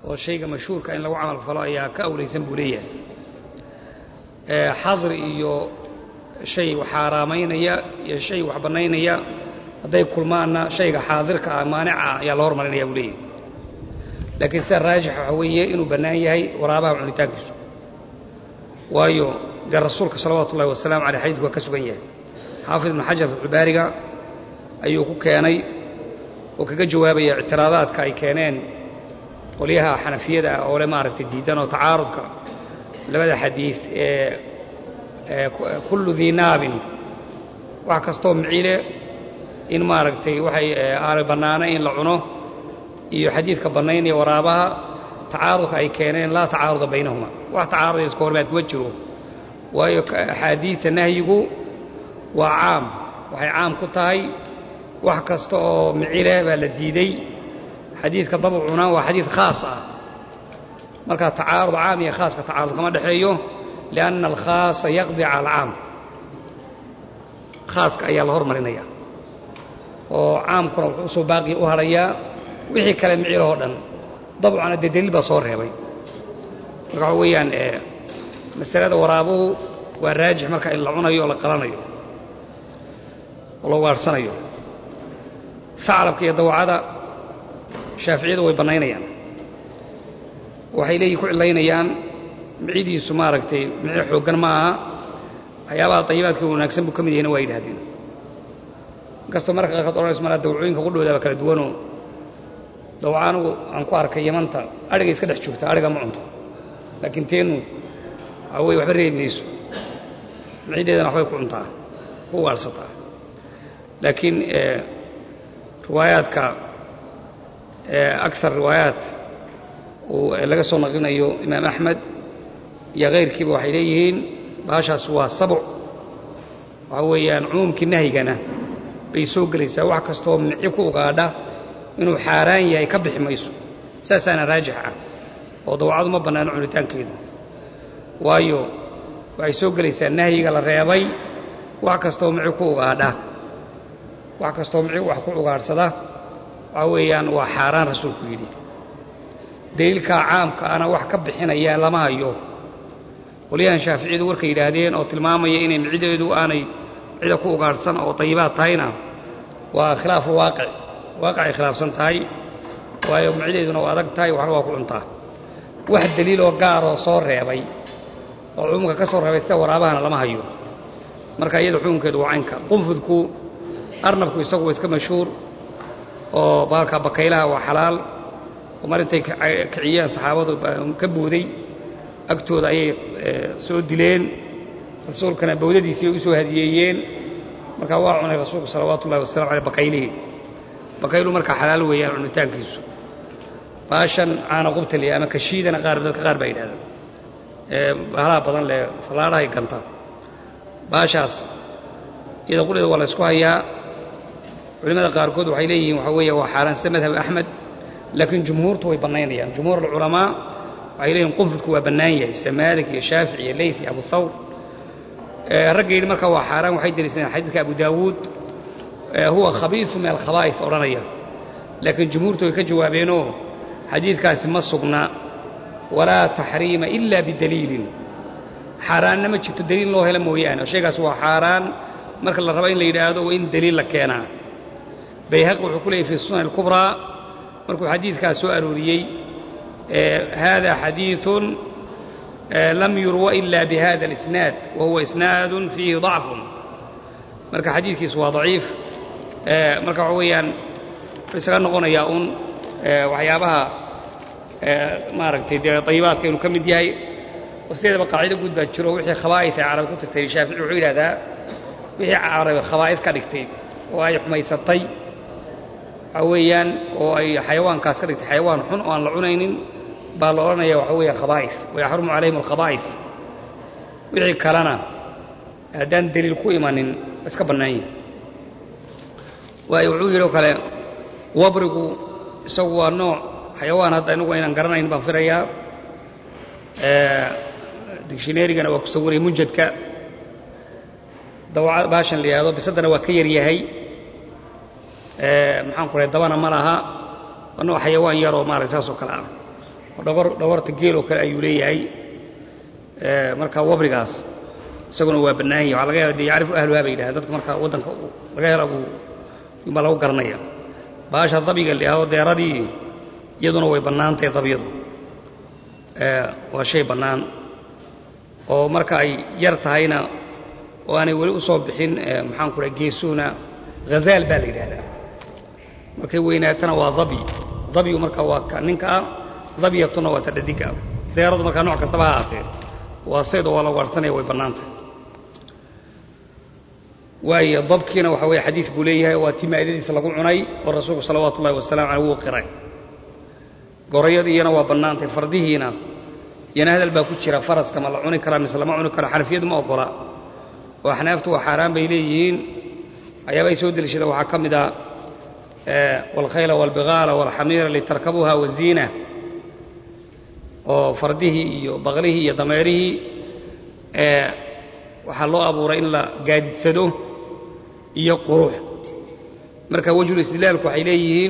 oo shayga mashhuurka in lagu camal falo ayaa ka awlaysan buu leeyahay xadri iyo shay wax xaaraamaynaya iyo shay wax bannaynaya hadday kulmaanna shayga xaadirka ah maanica ayaa la hormarinaya buu leeyahay laakiin sida raajixa waxaa weeye inuu bannaan yahay waraabaha cunitaankiisu waayo dee rasuulka salawaatu ullahi wasalaamu caleyh xadiidku waa ka sugan yahay xaafid ibnu xajar fatxulbaariga ayuu ku keenay oo kaga jawaabaya ictiraadaadka ay keeneen qolyaha xanafiyada ah oo le maaragtay diidan oo tacaarudka labada xadiid ee kullu dii naabin wax kastoo micile in maaragtay waxay aanay bannaanay in la cuno iyo xadiidka bannaynaya waraabaha tacaarudka ay keeneen laa tacaaruda baynahuma wax tacaarudaya iska hormaad kuma jiro waayo axaadiidta nahyigu waa caam waxay caam ku tahay wax kasta oo micileh baa la diiday xadiidka dabcuna waa xadiid khaas ah marka tacaarud caam iyo khaaska tacaarud kama dhexeeyo lianna alkhaasa yaqdi cala alcaam khaaska ayaa la hormarinaya oo caamkuna wuxuu usoo baaqi u hadhayaa wixii kale micilahoo dhan dabcuna dee daliil baa soo reebay marka waxa weeyaan masalada waraabuhu waa raajix marka in la cunayo oo la qalanayo oo la waarsanayo aclabka iyo dawacada shaaficiyadu way bannaynayaan waxay leeyihin ku cilaynayaan micidiisu maaragtay mici xooggan ma aha waxyaabaha dayibaadka wanaagsan buu ka mid yahayna waa yidhahdeen inkastoo marka qaarkood odhanayso malaa dawacooyinka qudhoodaaba kala duwanoo dawaca anugu aan ku arkay yamanta adhiga iska dhex joogta adhiga ma cunto laakiin teenu waxaa weye waxba reebi mayso micideedana waxbay ku cuntaa ku waarsataa laakiin riwaayaadka akar riwaayaat uu laga soo naqlinayo imaam axmed iyo kayrkiiba waxay leeyihiin baashaas waa sabc waxaa weeyaan cumuumkii nahyigana bay soo gelaysaa wax kastoo mici ku ugaadha inuu xaaraan yahay ka bixi mayso saasaana raajix ah oo dawacadu ma bannaano cunitaankeedu waayo waxay soo gelaysaa nahyiga la reebay wax kastoo mici ku ugaadha wax kastoo mici wax ku ugaadhsada waxaa weeyaan waa xaaraan rasuulku yidhi daliilkaa caamka ana wax ka bixinaya lama hayo qolyahan shaaficiyadu warkay yidhaahdeen oo tilmaamaya inay micideedu aanay cida ku ugaadhsan oo dayibaad tahayna waa khilaafu waaqic waaqicay khilaafsan tahay waayo micideeduna waa adag tahay waxna waa ku cuntaa wax daliiloo gaaroo soo reebay oo cumuumka ka soo reebay sida waraabahana lama hayo marka iyada xukunkeedu waa caynka qunfudku arnabku isagu waa iska mashhuur oo baalka bakaylaha waa xalaal oo mar intay kiciyeen saxaabadu ka booday agtooda ayay soo dileen rasuulkana bawdadiisii ay u soo hadiyeeyeen markaa waa cunay rasuulku salawaatu ullahi wasalamu aleyh bakaylihii bakaylu markaa xalaal weeyaan cunitaankiisu baashan caana qubtali ama kashiidana qaar dadka qaar baa yidhahdaan bahalaha badan leh fallaadhahay ganta baashaas iyada qudheeda waa la ysku hayaa culimmada qaarkood waxay leeyihiin waxaa weeye waa xaaraan sida madhab axmed laakiin jumhuurtu way bannaynayaan jumhuur alculamaa waxay leeyihin qunfudku waa bannaan yahay sida maalik iyo shaafic iyo leyth iyo abu thawr ragga yidhi marka waa xaaraan waxay deliisanaen xadiidka abu daawuud huwa khabiisu min alkhabaa'if odhanaya laakiin jumhuurtu way ka jawaabeenoo xadiidkaasi ma sugna walaa taxriima ila bidaliilin xaaraanna ma jirto daliil loo hela mooyaane oo shaygaas waa xaaraan marka la rabo in la yidhaahdo waa in daliil la keenaa bayhaqi wuxuu ku leeyay fi sunan alkubraa markuu xadiidkaas soo arooriyey hada xadiiثun lam yurwa ila bihada اlisnaad wa huwa isnaadu fiihi ضacfun marka xadiidkiisu waa daciif marka waxa weeyaan wuxuu isaga noqonayaa un waxyaabaha maaragtay dee dayibaadka inuu ka mid yahay oo sideedaba qaacido guud baa jiro wixii khabaa'is ay carabi ku tirtay shaafici wuxuu yidhahdaa wixii carabi khabaa'is ka dhigtay oo ay xumaysatay waxaa weeyaan oo ay xayawaankaas ka dhigtay xayawaan xun oo aan la cunaynin baa la odhanaya waxa weeya khabaa'is wayaxrumu calayhim alkhabaa'is wixii kalena haddaan deliil ku imanin iska bannaan yihi waayo wuxuu yidhi oo kale wabrigu isagu waa nooc xayawaan hadda inagu aynaan garanayn baan firayaa digshineerigana waa ku sawiraya munjadka dawaca baashan la yidhahdo bisaddana waa ka yar yahay maxaan ku rahay dabana ma laha waa nooc xayawaan yaroo maarata saas oo kale ah dhogorta geeloo kale ayuu leeyahay marka wabrigaas isaguna waa bannaan yahi waxaa laga yaaba dee yacrifu ahluhaa bay yidhahdeen dadka marka waddanka laga hela buu baa lagu garanaya baasha dabiga lihaado deeradii iyaduna way bannaantahay dabyadu waa shay bannaan oo marka ay yar tahayna oo aanay weli u soo bixin maxaanku dhaha geesuuna hazaal baa la yidhaahdaa markay weynaatana waa dabi dabyu marka waa ka ninka ah dabyatuna waa ta dhadiga ah deeradu markaa nooc kastaba ha ahaatee waa sayd oo waa la waarsanaya way bannaantahay waayo dabkiina waxa weeye xadiid buu leeyahay waa tii maa'idadiisa lagu cunay oo rasuulku salawaatu ullahi wasalamu caleyh wuu qiray gorayadiiyana waa bannaantay fardihiina iyana hadal baa ku jira faraska ma la cuni karaa mise lama cuni karo xanafiyadu ma ogola oo axnaaftu waa xaaraan bay leeyihiin waxyaabay soo deliishadeen waxaa ka mid a waalkhayla waalbigaala waalxamiira litarkabuuha waziina oo fardihii iyo baqlihii iyo dameerihii waxaa loo abuuray in la gaadidsado iyo qurux marka wejhul istidlaalku waxay leeyihiin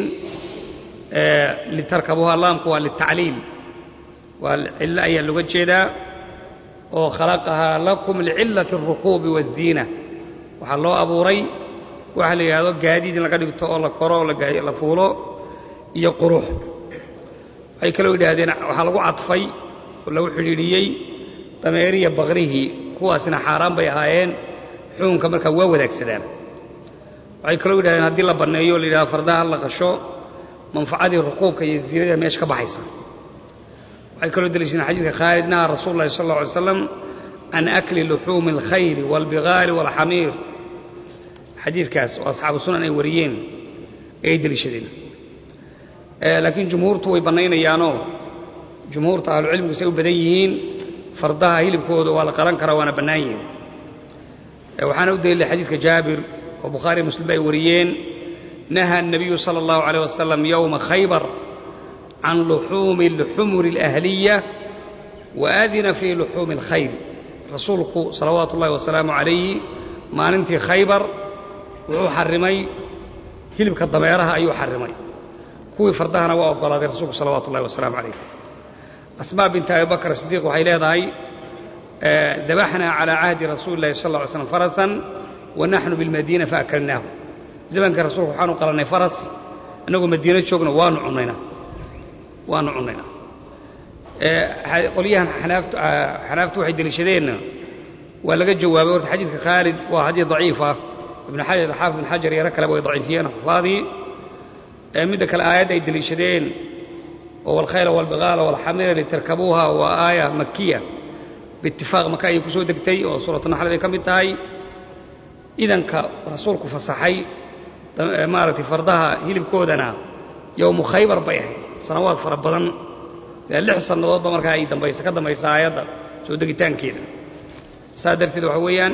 litarkabuuha laamku waa litacliil waa cillo ayaa looga jeedaa oo khalaqahaa lakum licillati اlrukuubi waالziina waxaa loo abuuray waxa la yidhahdo gaadiid in laga dhigto oo la koro oo la fuulo iyo qurux waxay kaloo yidhaahdeen waxaa lagu cadfay oo lagu xidhiidhiyey dameeriya bakrihii kuwaasina xaaraan bay ahaayeen xukunka markaa waa wadaagsadaan waxay kaloo yidhahdeen haddii la banneeyo o la yidhahdo fardaha la qasho manfacadii rukuubka iyo ziinada meesha ka baxaysa waxay kaloo deliishadeen xadiidka khaalid naha rasuulu llahi sal alla alay slam can akli luxuumi alkhayli waalbigaali waalxamiir xadiidkaas oo asxaabu sunan ay wariyeen ayay deliishadeen laakiin jumhuurtu way bannaynayaanoo jumhuurta ahlucilmigu say u badan yihiin fardaha hilibkooda waa la qalan karaa waana bannaan yihiin waxaana u daliilay xadiidka jaabir oo bukhaari muslim ay wariyeen naha الnabiyu salى اllahu عalيه wasalam yowma khaybar can luxuumi اlxumuri اlأhliya waadina fii luxuumi اlkhayl rasuulku salawaatu ullahi wasalaamu calayhi maalintii khaybar wuxuu xarimay hilibka dameeraha ayuu xarimay kuwii fardahana waa oggolaaday rasuulku salawaatu ullahi wasalaamu calayh asmaa binti abi bakr sidiiq waxay leedahay dabaxnaa calaa cahdi rasuuli illahi sal lla ly slam farasan wa naxnu bilmadiina faakalnaahu zamanka rasuulku waxaanu qalannay faras innagoo madiino joogna waanu cunnaynaa waanu cunnaynaa qolyahan xanaaftu waxay deliishadeenna waa laga jawaabay horta xadiidka khaalid waa xadiid daciifa ibn xajar xaafid ibn xajar yaro kaleba way daciifiyeen xufaadii midda kale aayadda ay deliishadeen oo walkhayla walbigaala walxamira litarkabuuha waa aaya makiya biitifaaq maka ayay ku soo degtay oo suuratu naxlid ay ka mid tahay idanka rasuulku fasaxay maaragtay fardaha hilibkoodana yowmu khaybar bay ahayd sanawaad fara badan lix sannadoodba markaa ay dambaysa ka dambaysa aayadda soo degitaankeeda saas darteed waxa weeyaan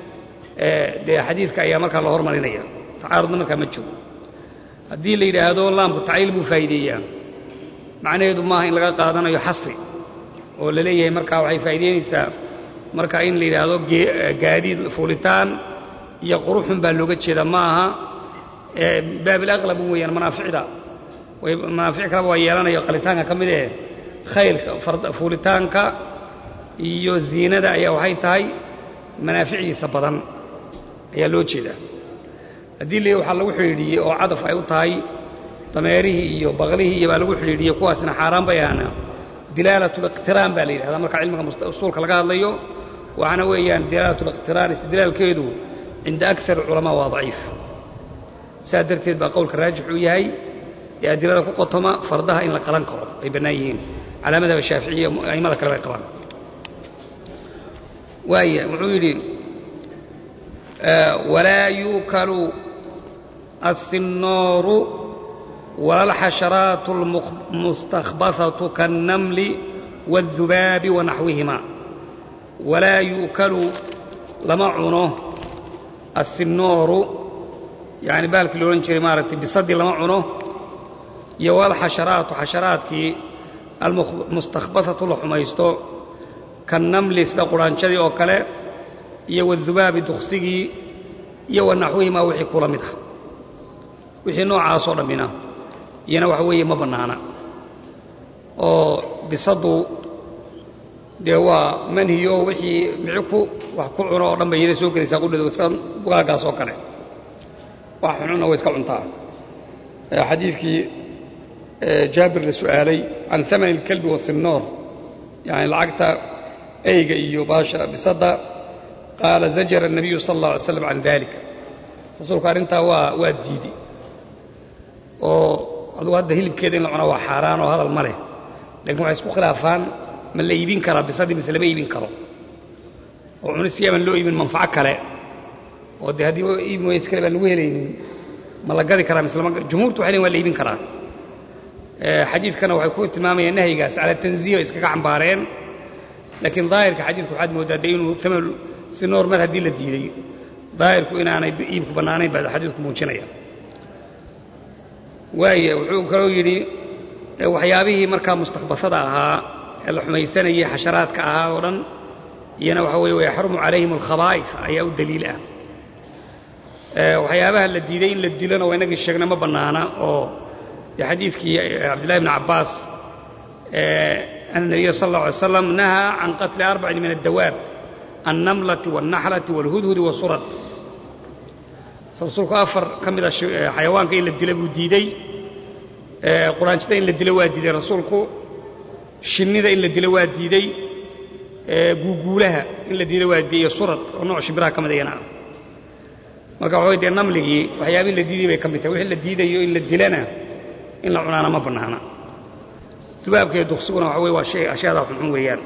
dee xadiidka ayaa markaa la hormarinaya tacaarudna markaa ma joogo haddii la yidhaahdo laamku tacliil buu faa'iideeyaa macnaheedu maaha in laga qaadanayo xasri oo la leeyahay markaa waxay faa'iideynaysaa marka in la yidhaahdo gaadiid fuulitaan iyo quruxun baa looga jeeda ma aha baabilaqlab weeyaan manaaficda manaafic kaleba waa yeelanayo qalitaanka ka mid ee khaylka fuulitaanka iyo ziinada ayaa waxay tahay manaaficdiisa badan ayaa loo jeedaa haddii le waxaa lagu xidhiidhiyey oo cadaf ay u tahay dameerihii iyo baqlihii iyo baa lagu xidhiidhiyey kuwaasina xaaraan bay ahaana dilaalatuliqtiraan baa la yidhahdaa marka cilmiga usuulka laga hadlayo waxaana weeyaan dilaalatuliqtiraan istidlaalkeedu cinda akar culamaa waa daciif saas darteed baa qowlka raajix uu yahay ee adilada ku qotoma fardaha in la qalan karo ay bannaan yihiin calaa madhaba shaaficiya a'immada kale bay qabaan waaya wuxuu yidhi walaa yuukalu الsinooru wala اlxasharaat اlmustakbaثaةu kaالnamli wالdubaabi wanaxwihima walaa yuukalu lama cuno aلsinooru yani baalkii lo odhan jiray maaragtay bisadii lama cuno iyo walxasharaatu xasharaadkii almustakbaثatu la xumaysto kannamli sida quraanjadii oo kale iyo wadubaabi duksigii iyo wanaxwihimaa wixii kula mid ah wixii noocaasoo dhammina iyana waxa weeye ma bannaana oo bisadu dee waa manhiyo wixii mici ku wax ku cuno oo dhan bay yara soo gelaysaa qudheeda iska bugaaggaas oo kale wax xununa way iska cuntaa xadiidkii jaabir la su'aalay can amani اlkalbi wasimnoor yani lacagta eyga iyo baasha bisadda qaala zajara الnabiyu sala اllah alay slam can dalik rasuulku arrintaa waa waa diidi oo adugu hadda hilibkeeda in la cuna waa xaaraan oo hadal ma leh lakin waxay isku khilaafaan ma la iibin karaa bisadii mise lama iibin karo oo cunis yaaban loo iibin manfaco kale oo dee haddii iibin ways kale baan lagu helaynin ma la gadi karaa mise lama jumhuurtu waxay lein waa la iibin karaa xadiidkana waxay ku tilmaamayaan nahyigaas cala tanziih ay iskaga cambaareen laakiin daahirka xadiidku waxaad mooddaa dee inuu amal si noor mar haddii la diiday daahirku inaanay iibku bannaanayn baa xadiidku muujinaya waaya wuxuu kaloo yidhi waxyaabihii markaa mustakbasada ahaa ee la xumaysanayay xasharaadka ahaa oo dhan iyana waxa weeye wayaxrumu calayhim alkhabaa'if ayaa u daliil ah waxyaabaha la diiday in la dilona waa inagii sheegna ma bannaana oo dee xadiidkii cabdillahi bni cabbaas ana nabiya sal alla alay slam nahaa can qatli arbacin min addawaab annamlati waalnaxlati waalhudhudi wasurad rasuulku afar ka mida xayawaanka in la dila buu diidey quraanjada in la dilo waa diiday rasuulku shinnida in la dilo waa diidey guuguulaha in la dilo waa diiday surad oo nooc shimbiraha ka mid ayana ah marka waxa way dee namligii waxyaabihi la diiday bay ka mid tahay wixii la diidayo in la dilana in la cunaana ma bannaana dubaabka iyo duksiguna waxa weye waa shay ashyaada xunxun weeyaan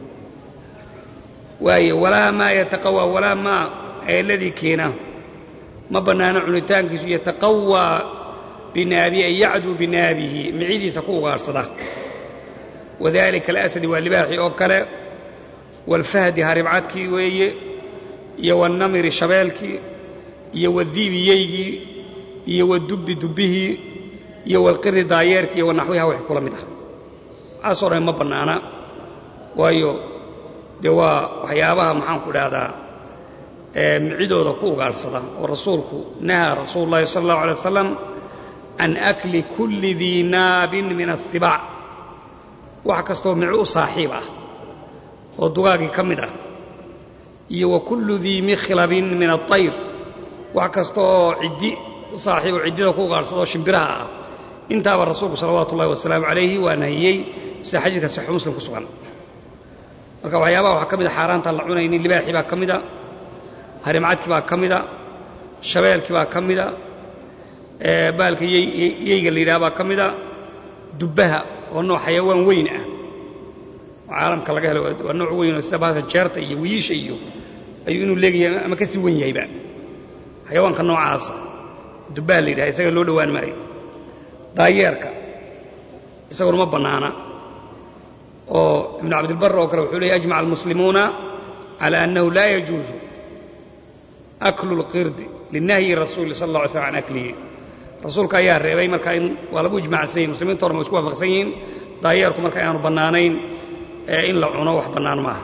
waaye walaa maa yataqawaa walaa maa eeladii keena ma bannaano cunitaankiisu yataqawaa binaabihi ay yacduu binaabihi micidiisa ku ugaarsada wadalika alasadi waa libaaxii oo kale waalfahdi haribcadkii weeye iyo waalnamiri shabeelkii iyo wadiibi yeygii iyo wadubbi dubbihii iyo waalqiri daayeerkii iyo wanaxwiha wax kula mid ah waxaasoo dhan ma bannaana waayo dee waa waxyaabaha maxaanku idhaahdaa micidooda ku ugaarsada oo rasuulku nahaa rasuulu llahi sala allahu alay wasalam can akli kulli dii naabin min asibaac wax kastoo mici u saaxiib ah oo dugaagii ka mid ah iyo wa kullu dii mikhlabin min aطayr wax kasta oo ciddi u saaxiib oo ciddida ku ugaarsada oo shimbiraha ah intaaba rasuulku salawaatu ullahi wasalaamu calayhi waa nahiyey sida xadiidka saxiixu muslim ku sugan marka waxyaabaha waxaa ka mid a xaaraantaan la cunaynin libaaxii baa ka mida harimcadkii baa ka mida shabeelkii baa ka mida baalka yeyga la yidhaha baa ka mida dubbaha oo nooc xayawaan weyn ah oo caalamka laga helo waa nooc weyn oo sida baalka jeerta iyo wiyiisha iyo ayuu inuu leegayahay ama ka sii wen yahayba xayawaanka noocaasa dubbaha la yidhaha isaga loo dhowaan maayo daayeerka isaguna ma bannaana oo ibnu cabdilbar oo kale wuxuu leeyay ajmaca almuslimuuna cala annahu laa yajuusu aklu اlqirdi linahyi rasuuli sal اlla alay slam can aklihi rasuulka ayaa reebay marka in waa lagu ijmacsan yahin muslimiinta horma way isku waafaqsan yihiin daayeerku marka ayaanu bannaanayn ee in la cuno wax bannaan maaha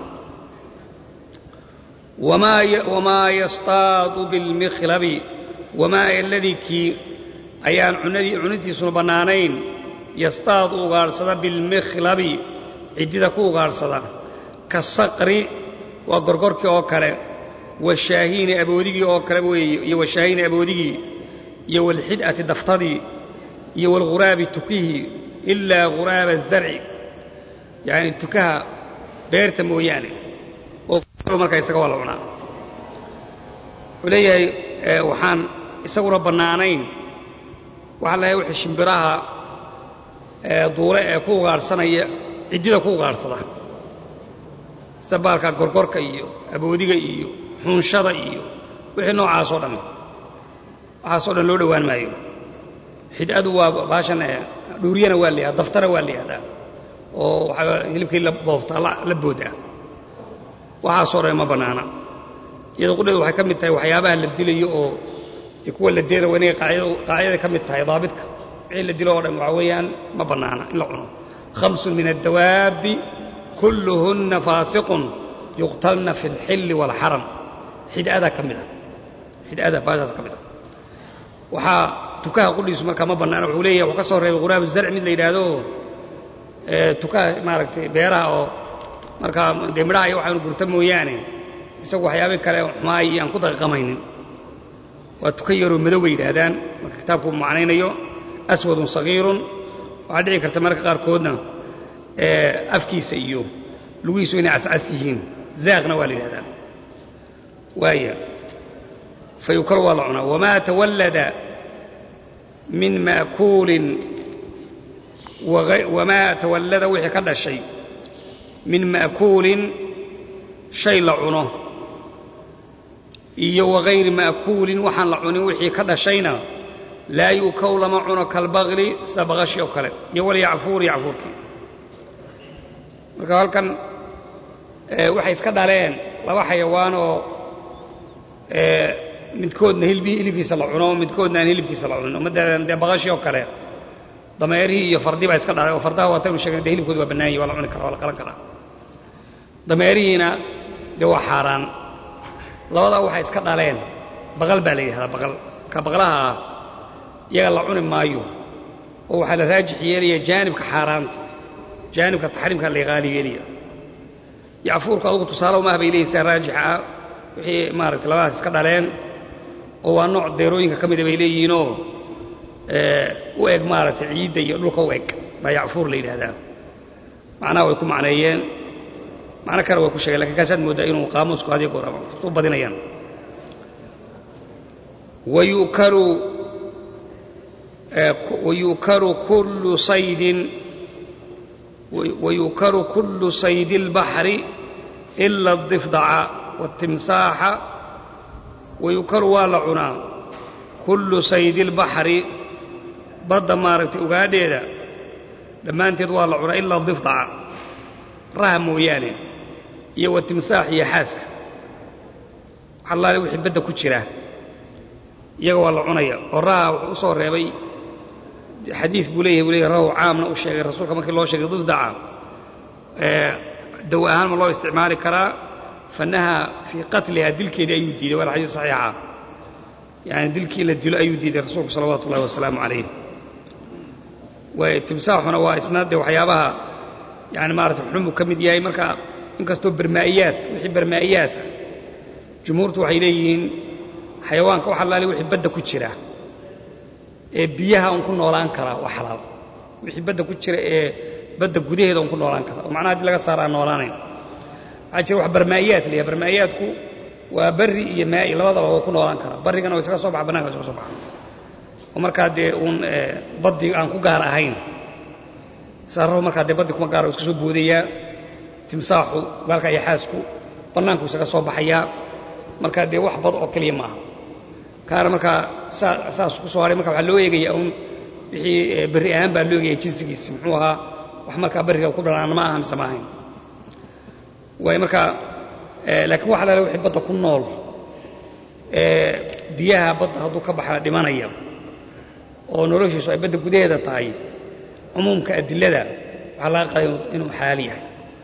wamaa yastaadu bilmikhlabi wamaa aladii kii ayaan cunitiisuna bannaanayn yastaadu ugaadhsada bilmikhlabi ciddida ku ugaadhsada ka saqri waa gorgorkii oo kale washaahiini aboodigii oo kale weeye iyo washaahiini aboodigii iyo walxid'ati daftadii iyo walghuraabi tukihii ilaa ghuraaba azarci yacni tukaha beerta mooyaane oo markaa isaga waa la cunaa wuxuu leeyahay waxaan isaguna bannaanayn waxaa lahay wixii shimbiraha duule ee ku ugaadhsanaya ciddida ku ugaadhsada sida baalka gorgorka iyo aboodiga iyo xunshada iyo wixii noocaasoo dhan waxaasoo dhan loo dhowaan maayo xid'adu waa baashan dhuuriyana waa la yihahda daftana waa la yihahdaa oo waxaa hilibkii la boobtaa la boodaa waxaasoo dhan ma bannaana iyadoo qudheedu waxay ka mid tahay waxyaabaha la dilayo oo dee kuwa la deena waa inay qaacidaday ka mid tahay daabidka wixii la dilo oo dhan waxaa weeyaan ma bannaana in la cuno khamsun min addawaabi kulluhunna faasiqun yuqtalna fi alxilli waalxaram xid'adaa ka mid ah xid'ada baashaas ka mid ah waxaa tukaha qudhiisu markaa ma bannaana wuxuu leeyahay wuxuu ka soo reebay ghuraabu zarc mid la yidhaahdo tukaha maaragtay beeraha oo markaa dee midhaha iyo waxaanu gurta mooyaane isagu waxyaabay kale xumaay iyo aan ku daqiiqamaynin waa tuka yaroo madow bay yidhaahdaan marka kitaabku macnaynayo aswadun sagiirun waxaa dhici karta mararka qaarkoodna afkiisa iyo lugihiisu inay cascas yihiin zaaqna waa la yidhahdaa waaya fayukalu waa la cunaa wamaa tawallada min maakuulin wamaa tawallada wixii ka dhashay min ma'kuulin shay la cuno iyo wagayri ma'kuulin waxaan la cunin wixii ka dhashayna laa yu'kow lama cuno kalbaqli sida baqashi oo kale iyo walyacfuur yacfuurkii marka halkan waxay iska dhaleen laba xayawaan oo midkoodna hilibkiisa la cuno midkoodna aan hilibkiisa la cunin ummaddeedan dee baqashi oo kale dameerihii iyo fardi baa iska dhalay oo fardaha waataynu sheegna dee hilibkooda waa bannaan yahi waa la cuni kara waa la qalan karaa dameerihiina dee waa xaaraan labadaa waxay iska dhaleen baqal baa la yidhahdaa baqal marka baqlaha ah iyaga la cuni maayo oo waxaa la raajix yeelaya jaanibka xaaraanta jaanibka taxriimka la qaali yeelaya yacfuurku adugu tusaale umah bay leeyihin sia raajixa ah wixii maaragtay labadaas iska dhaleen oo waa nooc deerooyinka ka mida bay leeyihiinoo u eg maaragtay ciidda iyo dhulka u eg baa yacfuur la yidhaahdaa macnaha way ku macneeyeen macno kale way ku sheegeen lakin kaasaad mooddaa inuu qaamuusku hadiyo goor u badinayaan wayukalu wayukalu kullu saydin wayukalu kullu saydi اlbaxri ila الضifdaca wالtimsaaxa wayukalu waa la cunaa kullu saydi اlbaxri badda maaragtay ugaadheeda dhammaanteed waa la cunaa ilaa difdaca raha mooyaane iyo wa timsaax iyo xaaska waxalaale wixii badda ku jira iyaga waa la cunaya oo raha wuxuu u soo reebay xadiid buu leeyahay buu leeyahy rahu caamna u sheegay rasuulka markii loo sheegay difdaca daw ahaan ma loo isticmaali karaa fanaha fii qatliha dilkeedii ayuu diiday waana xadiid saxiixa yani dilkii la dilo ayuu diiday rasuulku salawaatu ullahi wasalaamu calayh timsaaxuna waa isna de waxyaabaha yani maarata xunbuu ka mid yahay marka inkastoo barmaa'iyaad wixii barmaa'iyaata jumhuurtu waxay leeyihiin xayawaanka wax allaale wixii badda ku jira ee biyaha un ku noolaan karaa waa xalaal wixii badda ku jira ee badda gudaheeda un ku noolaan kara oo macnaha haddii laga saara aan noolaanayn waxaa jira wax barmaa'iyaad la yahay barmaa'iyaadku waa barri iyo maa'i labadaba waa ku noolaan karaa barrigana waa isaga soo baxa bananka wa isaga soo baxa oo markaa dee uun baddi aan ku gaar ahayn saarrahu markaa dee baddi kuma gaara iska soo boodayaa timsaaxu baalka iyo xaasku bannaanku isaga soo baxayaa markaa dee wax bad oo keliya maaha kaana markaa saas ku soo haray marka waxaa loo eegaya uun wixii berri ahaan baa loo eegaya jinsigiisi muxuu ahaa wax markaa barriga ku dhalaan ma aha mise ma ahayn waayo markaa laakiin waxa lala wixii badda ku nool biyaha badda hadduu ka baxaa dhimanaya oo noloshiisu ay badda gudaheeda tahay cumuumka adilada waxaa laga qaday inuu xalaal yahay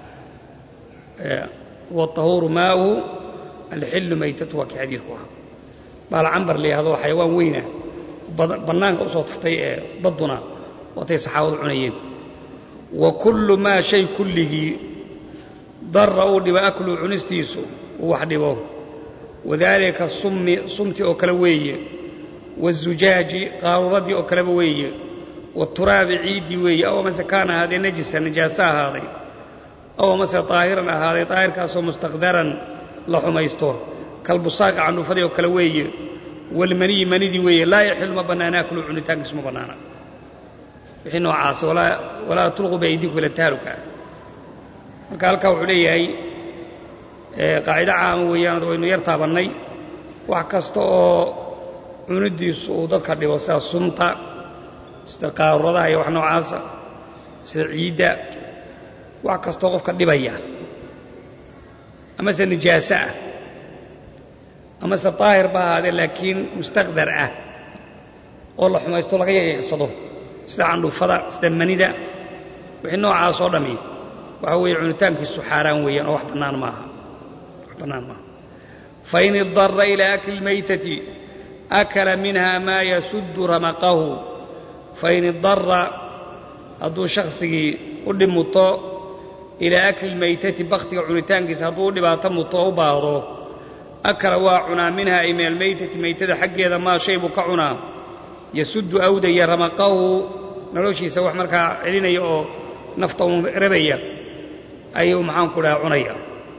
watahuuru maauhu alxillu maytatu waa kii xadiidku ahaa baal cambar la yidhahdo xayawaan weyna bannaanka u soo tuftay ee badduna waatay saxaabadu cunayeen wa kullu maa shay kulligii darra uu dhibo akluu cunistiisu uu wax dhibo wadaalika summi sumti oo kale weeye wazujaaji qaaruuradii oo kaleba weeye waturaabi ciiddii weeye aw amase kaana ahaadee najisa najaaso ahaaday aw amase daahiran ahaaday daahirkaasoo mustaqdaran la xumaysto kalbusaaqi candhufadii oo kale weeye walmaniyi manidii weeye laa yaxilu ma bannaana aklu cunitaankiisu ma bannaana wixii noocaasa walaa tulquu biaydiikum ila taaluka marka halkaa wuxuu leeyahay qaacido caama weeyaan waynu yar taabannay wax kasta oo cunidiisu uu dadka dhibo sida sunta sida qaaruradaha iyo wax noocaasa sida ciidda wax kastoo qofka dhibaya amase nijaaso ah amase daahir ba ahaadee laakiin mustaqdar ah oo la xumaysto laga yaqiiqsado sida candhufada sida manida wixii noocaasoo dhammi waxa weeye cunitaankiisu xaaraan weeyaan oo wax bannaan maaha wax bannaan maaha fain idara ilaa akli lmaytati akala minha maa yasuddu ramaqahu fain idara hadduu shaksigii u dhib muto ilaa akli lmaytati bakhtiga cunitaankiisa hadduu u dhibaato muto oo u baahdo akala waa cunaa minha ay min almaytati maytada xaggeeda maa shay buu ka cunaa yasuddu awdaya ramaqahu noloshiisa wax markaa celinaya oo nafta uun rabaya ayuu maxaanku dhaha cunaya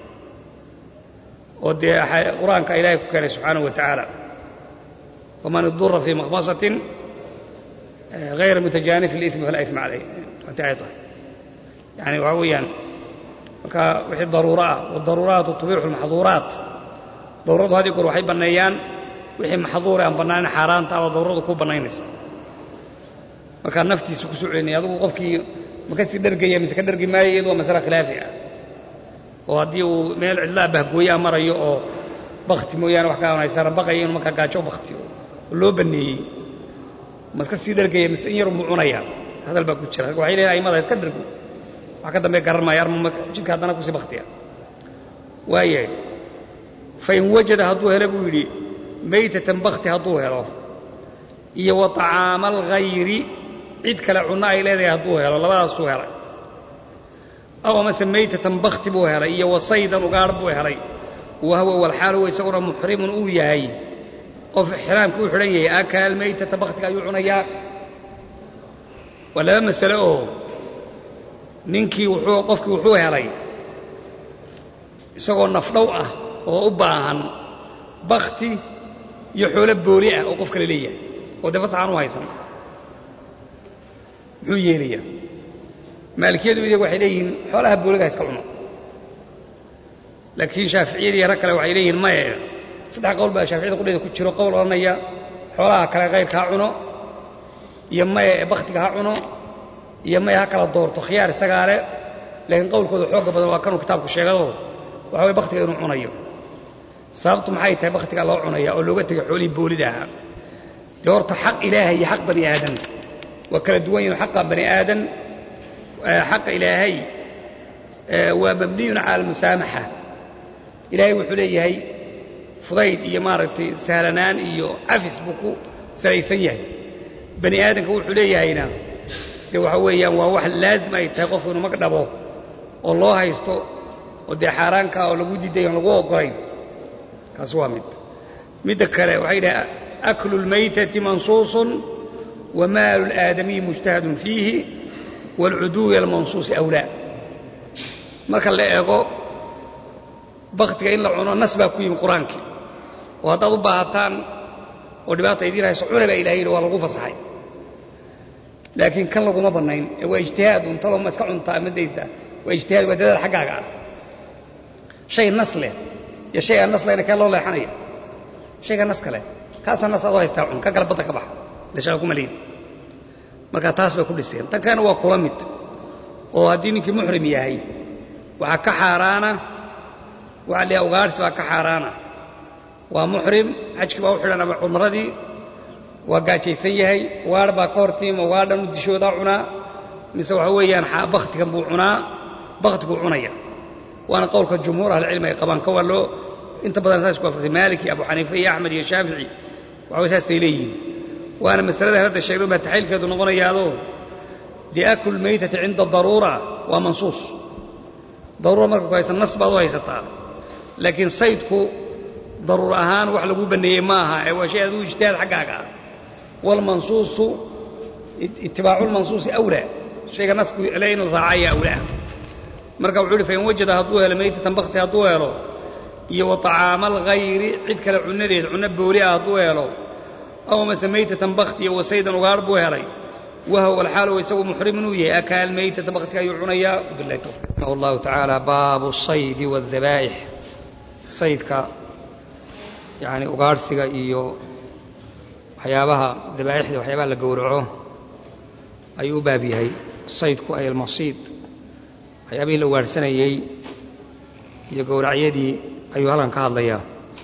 oo dee qur-aanka ilaahay ku keenay subxaanahu wa tacaala waman idura fii makhmasatin hayra mutajaanifin liismi falaa isma calayh waati ay tahay yani waxaa weeyaan marka wixii daruuro ah wadaruuraatu tubiixu lmaxduuraat daruuradu had iyo goor waxay banneeyaan wixii maxduure aan bannaanin xaaraanta aba daruuradu kuu bannaynaysa markaa naftiisa ku soo celinaya adugu qofkii ma kasii dhergaya mise ka dhergi maayo iyadu waa masale khilaafi ah oo haddii uu meel cidlaa bahgooyaa marayo oo bakti mooyaane wax kaanaysana baqaya inuu markaa gaajo baktiyo oo loo banneeyey ma iska sii dhergaya mise in yarunbuu cunaya hadal baa ku jira waxay leeyihin aimada iska dhergo wax ka dambe garan maayo arma jidka haddana kusii baktiya waayahay fain wajada hadduu helo buu yidhi maytatan bakti hadduu helo iyo wa طacaama alghayri cid kale cunno ay leedahay hadduu helo labadaasuu helay aw amase maytatan bakti buu helay iyo wa saydan ugaadh buu helay wa huwa walxaal huwa isaguna muxrimun uu yahay qof ixraamka u xidhan yahay akaal maytata baktiga ayuu cunayaa waa laba masale oo ninkii wuxuu qofkii wuxuu helay isagoo nafdhow ah oo u baahan bakti iyo xoolo booli ah oo qof kale leeyahay oo dee fasaxaan u haysan muxuu yeelayaa maalikiyadu iyagu waxay leeyihiin xoolaha booliga ha iska cuno laakiin shaaficiyadii rag kale waxay leeyihiin maye saddex qowl baa shaaficiyada qudheeda ku jiro qowl odhanaya xoolaha kale kayrka ha cuno iyo maye ee bakhtiga ha cuno iyo maye ha kala doorto khiyaar isagaa le laakiin qowlkooda xooga badan waa kanuu kitaabku sheegado waxa way bakhtiga inuu cunayo sababtu maxay tahay bakhtigaa loo cunaya oo looga tegay xoolihii boolida ahaa dee horta xaq ilaahay iyo xaq bani aadan waa kala duwan yihin xaqa bani aadan xaqa ilaahay waa mabniyun cala almusaamaxa ilaahay wuxuu leeyahay fudayd iyo maaragtay sahlanaan iyo cafis buu ku salaysan yahay bani aadamka wuxuu leeyahayna dee waxa weeyaan waa wax laazim ay tahay qofku inuu mag dhabo oo loo haysto oo dee xaaraankaa oo lagu diiday oon lagu oggolayn kaas waa mid midda kale waxay dhaha aklu lmaytati mansuusun wa maalu laadamiyi mujtahadun fiihi waalcuduwi almansuusi awlaa marka la eego baktiga in la cuno nas baa ku yimi qur-aankii oo haddaad u baahataan oo dhibaata idiin hayso cuna baa ilahay yidhi waa lagu fasaxay laakiin kan laguma bannayn ee waa ijtihaad un talo ma iska cuntaa ma daysaa waa ijtihaad waa dadaal xaggaaga ah shay nas leh iyo shay aan nas lehna kee loo leexanaya shayga nas kale kaasaa nas aad u haystaa cun ka kale badda ka baxa leshaga kuma leeyin marka taas bay ku dhiseen tan kalena waa kula mid oo haddii ninkii muxrim yahay waxaa ka xaaraana waxaa leeyahay ugaarhsi baa ka xaaraana waa muxrim xajkii baa u xidhan ama cumradii waa gaajaysan yahay ugaadh baa ka hortiima ugaadhan u dishoodaa cunaa mise waxa weeyaan bakhtigan buu cunaa bakhtiguu cunaya waana qowlka jumhuur ahlicilmi ay qabaan ka waa loo inta badan saas ku afartay maaliki abu xaniife iyo axmed iyo shaafici waxaway saasay leeyihiin waana masalada hadda sheegno baa taxliilkeedu noqonayaadoo dee aklu lmaytati cinda daruura waa mansuus daruura marka ku haysan nas baad u haysataa laakiin saydku daruur ahaan wax lagu banneeyey ma aha ee waa shay aduu ijtihaad xaggaaga ah waalmansuusu itibaacu lmansuusi awlaa shayga nasku le in la raacaya awlaa marka wuxuu uhi fain wajada hadduu helo maytatan bakti hadduu helo iyo wa طacaama alghayri cid kale cunadeed cunno booli ah hadduu helo aw mase maytatan bakti iyo wasaydan ugaar buu helay wahwa alxaal wa isagu muxrimun uu yahay akaal maytata baktiga ayuu cunayaa bilahi tawfiq raximah allahu tacaala baabu saydi waadabaa'ix saydka yacni ugaarhsiga iyo waxyaabaha dabaa'ixda waxyaabaha la gowraco ayuu u baab yahay saydku ay almasiid waxyaabihii la ugaarhsanayey iyo gowracyadii ayuu halkan ka hadlayaa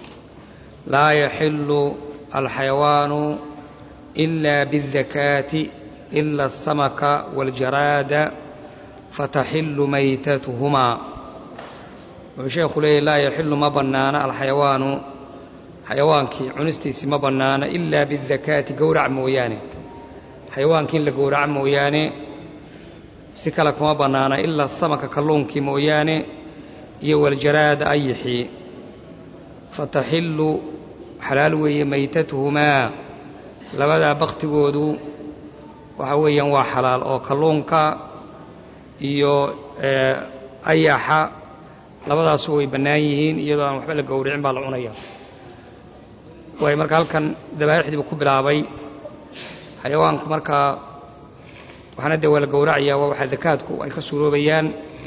laa yaxillu alxayawaanu ila biاldakaati ila aلsamaka waاljaraada fataxillu maytatuhumaa wuxuu sheekhu leeyahy laa yaxillu ma bannaana alxayawaanu xayawaankii cunistiisii ma bannaana ilaa biاldakaati gowrac mooyaane xayawaankii in la gowraco mooyaane si kale kuma bannaana ilaa samaka kalluunkii mooyaane iyo waljaraada ayixii fataxillu xalaal weeye maytatuhumaa labadaa baktigoodu waxa weeyaan waa xalaal oo kalluunka iyo ayaxa labadaasu way bannaan yihiin iyadoo aan waxba la gowricin baa la cunaya waay marka halkan dabaa'ixdiibu ku bilaabay xayawaanku markaa waxaana dee waa la gowracayaa waa waxaa dakaadku ay ka suuroobayaan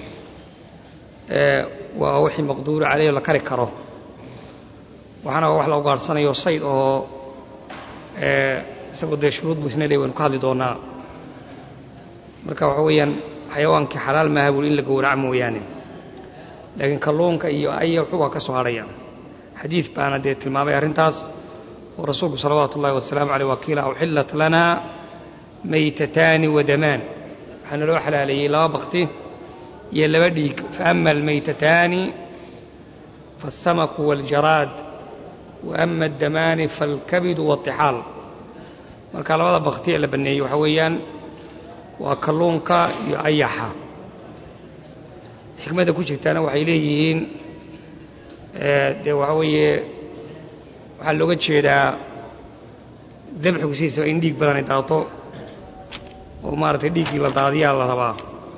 waa wixii maqduuru caleyh la kari karo waxaana wax la ugaadhsanayo sayd oo isagoo dee shuruud buu isna leey waynu ka hadli doonaa marka waxa weeyaan xayawaankii xalaal maaha buuri in la gowraco mooyaane laakiin kalluunka iyo ayaxu waa ka soo hadhaya xadiid baana dee tilmaamay arrintaas oo rasuulku salawaatu ullahi wasalaamu caleyh wakiila uxillat lanaa maytataani wadamaan waxaa naloo xalaaleeyey laba bakti iyo laba dhiig faama almaytataani faالsamaku waاljaraad waama addamaani faalkabidu waاطixaal marka labada bakti ee la banneeyey waxaa weeyaan waa kalluunka iyo ayaxa xikmadda ku jirtaana waxay leeyihiin dee waxaa weeye waxaa looga jeedaa dabxigu sidiisaba in dhiig badan ay daato oo maaragtay dhiiggii la daadiyaa la rabaa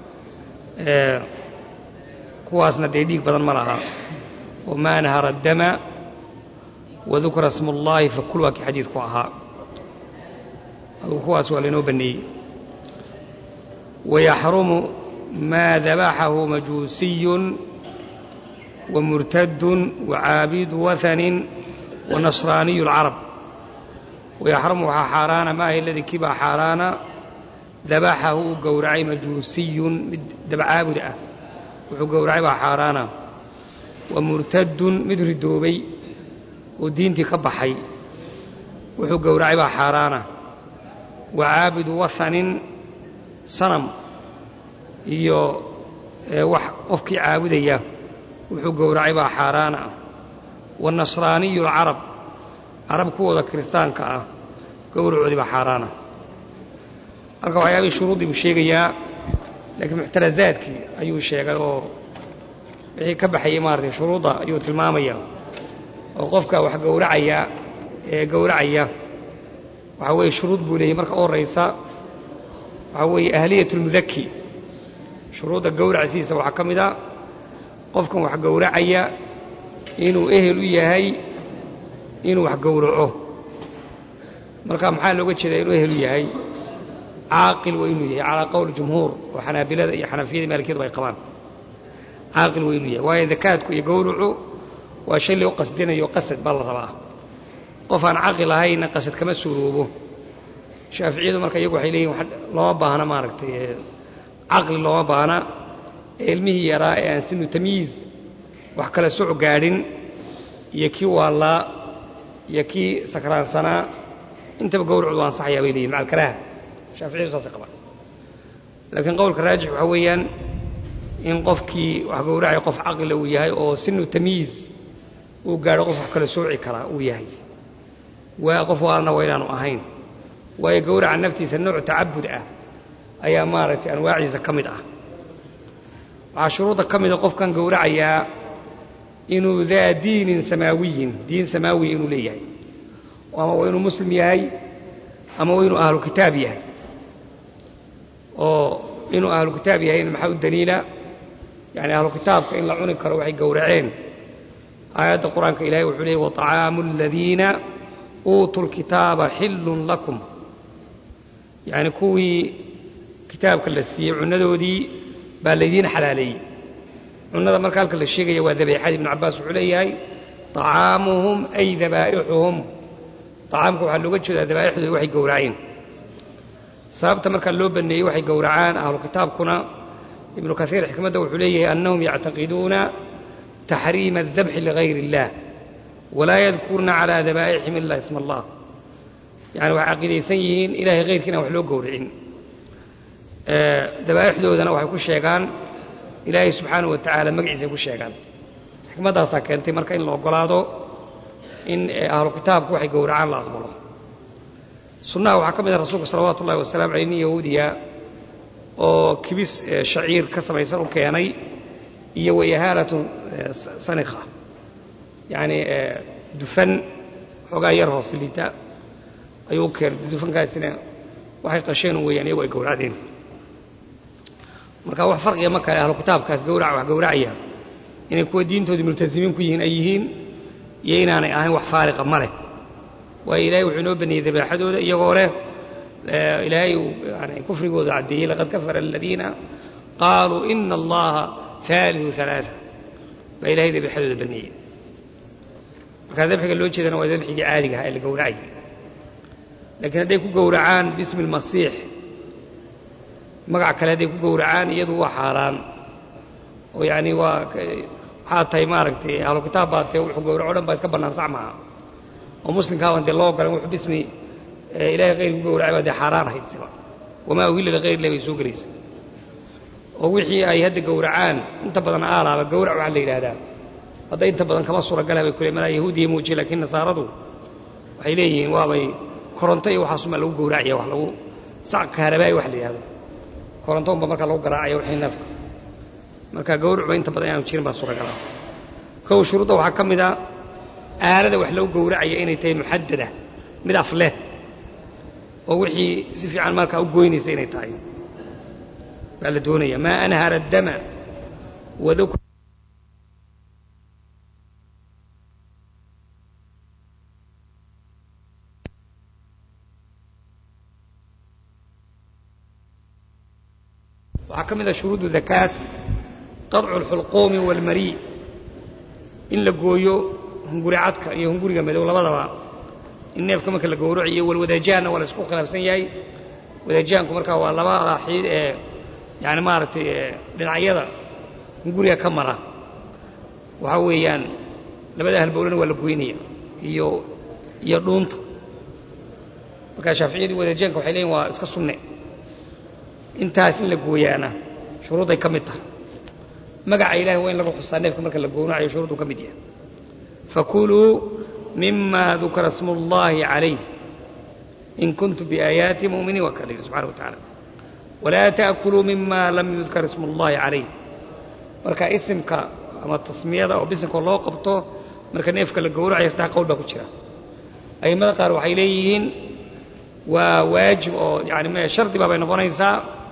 kuwaasna dee dhiig badan ma laha wamaa nahara addama wadukra smu ullaahi fakul waa kii xadiidku ahaa adugu kuwaas waa laynoo banneeyey wayaxrumu maa dabaxahu majuusiyun wamurtadun wacaabidu wahanin wanasraaniyu alcarab wayaxrumu waxaa xaaraana maaha iladii kii baa xaaraana dabaxahu uu gowracay majuusiyun mid dabcaabud ah wuxuu gowracay baa xaaraana wa murtadun mid ridoobay oo diintii ka baxay wuxuu gowracay baa xaaraana wa caabidu wahanin sanam iyo wax qofkii caabudaya wuxuu gowracay baa xaaraana wanasraaniyu alcarab carab kuwooda kiristaanka ah gowracoodii baa xaaraana halka waxyaabihii shuruuddii buu sheegayaa laakiin muctarazaadkii ayuu sheegay oo wixii ka baxayay maaratay shuruudda ayuu tilmaamaya oo qofka wax gowracaya ee gowracaya waxaa weeye shuruud buu leeyahy marka u horraysa waxaa weeye ahliyat اlmudaki shuruudda gowracsiisa waxaa ka mid a qofkan wax gowracaya inuu ehel u yahay inuu wax gowraco marka maxaa looga jeedaa inuu ehel u yahay caaqil waa inuu yahay calaa qowl jumhuur oo xanaabilada iyo xanafiyada maalikiyadu ay qabaan caaqil waa inuu yahay waayo dakaadku iyo gowracu waa shay loo qasdinayo qasad baa la rabaa qof aan caqil ahayna qasad kama suuroobo shaaficiyadu marka iyagu waxay leeyihin looma baahna maaragtay caqli looma baahna ee ilmihii yaraa ee aan sinu tamyiiz wax kala soc gaadhin iyo kii waallaa iyo kii sakraansanaa intaba gowracdu waa ansaxayaa bay leeyihin maca alkaraaha shaaficiyadu saasay qabaan laakiin qowlka raajix waxaa weeyaan in qofkii wax gowracaya qof caqila uu yahay oo sinu tamyiiz uu gaadho qof wax kala sooci karaa uu yahay waa qof waalna waa inaanu ahayn waayo gowraca naftiisa nooc tacabud ah ayaa maaragtay anwaacdiisa ka mid ah waxaa shuruudda ka mida qofkan gowracayaa inuu daa diinin samaawiyin diin samaawiya inuu leeyahay ama waa inuu muslim yahay ama waa inuu ahlu kitaab yahay oo inuu ahlu kitaab yahayna maxaa u daliila yani ahlu kitaabka in la cuni karo waxay gowraceen aayadda qur-aanka ilahay wuxuu leeyay waطacaamu aladiina uutuu lkitaaba xillun lakum yacni kuwii kitaabka la siiyey cunnadoodii baa laydiin xalaaleeyey cunnada marka halka la sheegaya waa dabeexadii ibnu cabbaas wuxuu leeyahay طacaamuhum ay dabaa'ixuhum طacaamka waxaa looga jeedaa dabaa'ixdooda waxay gowraceen sababta markaa loo baneeyey waxay gowracaan ahlu kitaabkuna ibnu kaiir xikmadda wuxuu leeyahay annahum yactaqiduuna taxriima الdabxi ligayr اllah walaa yadkurna calى dabaa'ixim ila isma allah yani waxay caqiidaysan yihiin ilahay hayrka inaan wax loo gowricin dabaa'ixdoodana waxay ku sheegaan ilaahay subxaanaه wa tacaala magaciisay ku sheegaan xikmaddaasaa keentay marka in la ogolaado in ahlu kitaabku waxay gowracaan la aqbalo sunnaha waxaa ka mid ah rasuulka salawaatu ullahi wasalaamu aleyh nin yahuudiya oo kibis shaciir ka samaysan u keenay iyo wayahaalatu sanikha yacni dufan xoogaa yar hoos liita ayuu u keenay dufankaasina waxay qasheen weeyaan iyagu ay gowracdeen marka wax farqiga ma kale ahlu kitaabkaas gawrac wax gowracaya inay kuwa diintoodii multasimiin ku yihiin ay yihiin iyo inaanay ahayn wax faariqa ma leh waayo ilahay wuxuu inoo baneeyey dabeexadooda iyagoo leh ilaahay uu yani kufrigooda caddeeyey laqad kafara aladiina qaaluu ina allaha haaliu alaaa baa ilahay dabeexadooda baneeyey markaa dabxiga loo jeedana waa dabxigii caadiga ahaa ee la gowracayay laakiin hadday ku gowracaan bismi almasiix magac kale hadday ku gowracaan iyadu waa xaaraan oo yacni waa waxaa tahay maaragtay ahlu kitaab baa tee wuxuu gowraco o dhan baa iska bannaan sax maaha oo muslimkaabaan dee loo ogolan wuxuu bismi ilaahay khayr ku gowracay baa dee xaaraan ahayd siba wamaa uhilla likhayr illah bay soo gelaysa oo wixii ay hadda gowracaan inta badan aalaaba gowrac waxaa la yidhaahdaa hadda inta badan kama suuragala bay kule malaa yahuudiya muujiye laakiin nasaaradu waxay leeyihiin waabay koronto iyo waxaasumaa lagu gowracaya wax lagu sac kaharabaayi wax la yidhahdo koronto unba markaa lagu garaacaya wixii neefka marka gowracba inta badan inaanu jirin baa suuragala kow shuruudda waxaa ka mid a aalada wax lagu gowracaya inay tahay muxadada mid afleh oo wixii si fiican markaa u goynaysa inay tahay baa la doonaya maa anhara addama waduk waxaa ka mid a shuruudu dakaat qadcu alxulquumi waalmarii in la gooyo hunguri cadka iyo hunguriga madow labadaba in neefka marka la gowraciyo walwadajaanna waa la isku khilaafsan yahay wadajaanku markaa waa labada xiid ee yani maaragtay dhinacyada hunguriga ka mara waxaa weeyaan labada halbowlana waa la goynaya iyo iyo dhuunta markaa shaaficiyadu wadajaanka waxay leeyihin waa iska sunne intaas in la gooyaana shuruudday ka mid tahay magaca ilahi waa in lagu xusaa neefka marka la gowracayo shuruudduu ka mid yahay fakuluu mima dukira smu اllahi calayh in kuntum biaayaati muminiin waa kala yidhi subxana wa tacaala walaa taakuluu mima lam yudkar ismu اllahi calayh marka isimka ama tasmiyada oo bisimka loo qabto marka neefka la gowracayo saddex qowl baa ku jira a'immada qaar waxay leeyihiin waa waajib oo yani shardi baabay noqonaysaa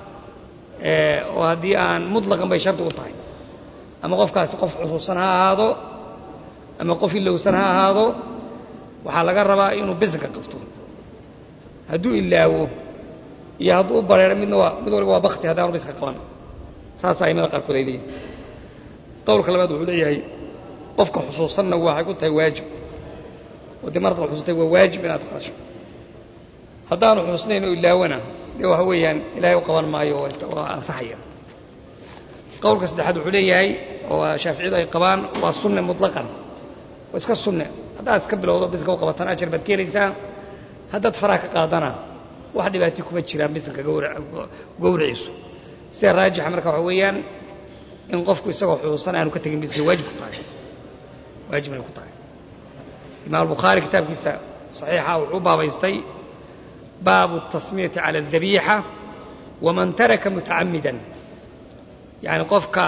oo haddii aan mutlaqan bay shardi u tahay ama qofkaasi qof xusuusan ha ahaado ama qof ilowsan ha ahaado waxaa laga rabaa inuu bisinka qabto hadduu ilaawo iyo hadduu u bareero midna waa mid waliba waa bakti haddaanu bisinka qaban saasa aimada qaarkood ay leeyihin qowlka labaad wuxuu leeyahay qofka xusuusanna waxay ku tahay waajib oo dee marad xusuustay waa waajib inaad qaasho haddaanu xusuusnayn oo ilaawana dee waxa weeyaan ilaahay u qaban maayo waa ansaxaya qowlka saddexaad wuxuu leeyahay oo shaaficiyadu ay qabaan waa sunne mutlaqan waa iska sunne haddaad iska bilowdo bisinka u qabataan ajar baad keenaysaa haddaad faraha ka qaadana wax dhibaati kuma jiraan bisinka gowraciisu sida raajixa marka waxa weeyaan in qofku isagoo xusuusan aanu ka tegin bisinka waajib ku tahay waajib inay ku tahay imaam albukhaari kitaabkiisa saxiixa wuxuu baabaystay baabu الtasmiyati calى الdabiixa waman taraka mutacamidan yani qofka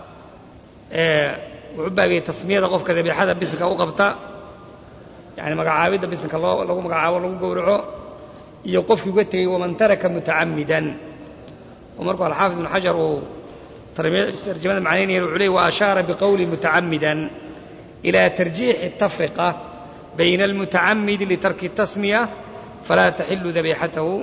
wuxuu baabiyey tasmiyada qofka dabiixada bisinka u qabta yani magacaabidda bisinka loo lagu magacaabo lagu gowraco iyo qofkii uga tegey waman taraka mutacamidan oo markuu alxaafid ibn xajar uu tarjamada macnaynaya wuxuu ley waashaara biqowli mutacamidan إilى tarjiixi الtafriqa bayna اlmutacamidi litarki الtasmiya falaa taxilu dabiixatahu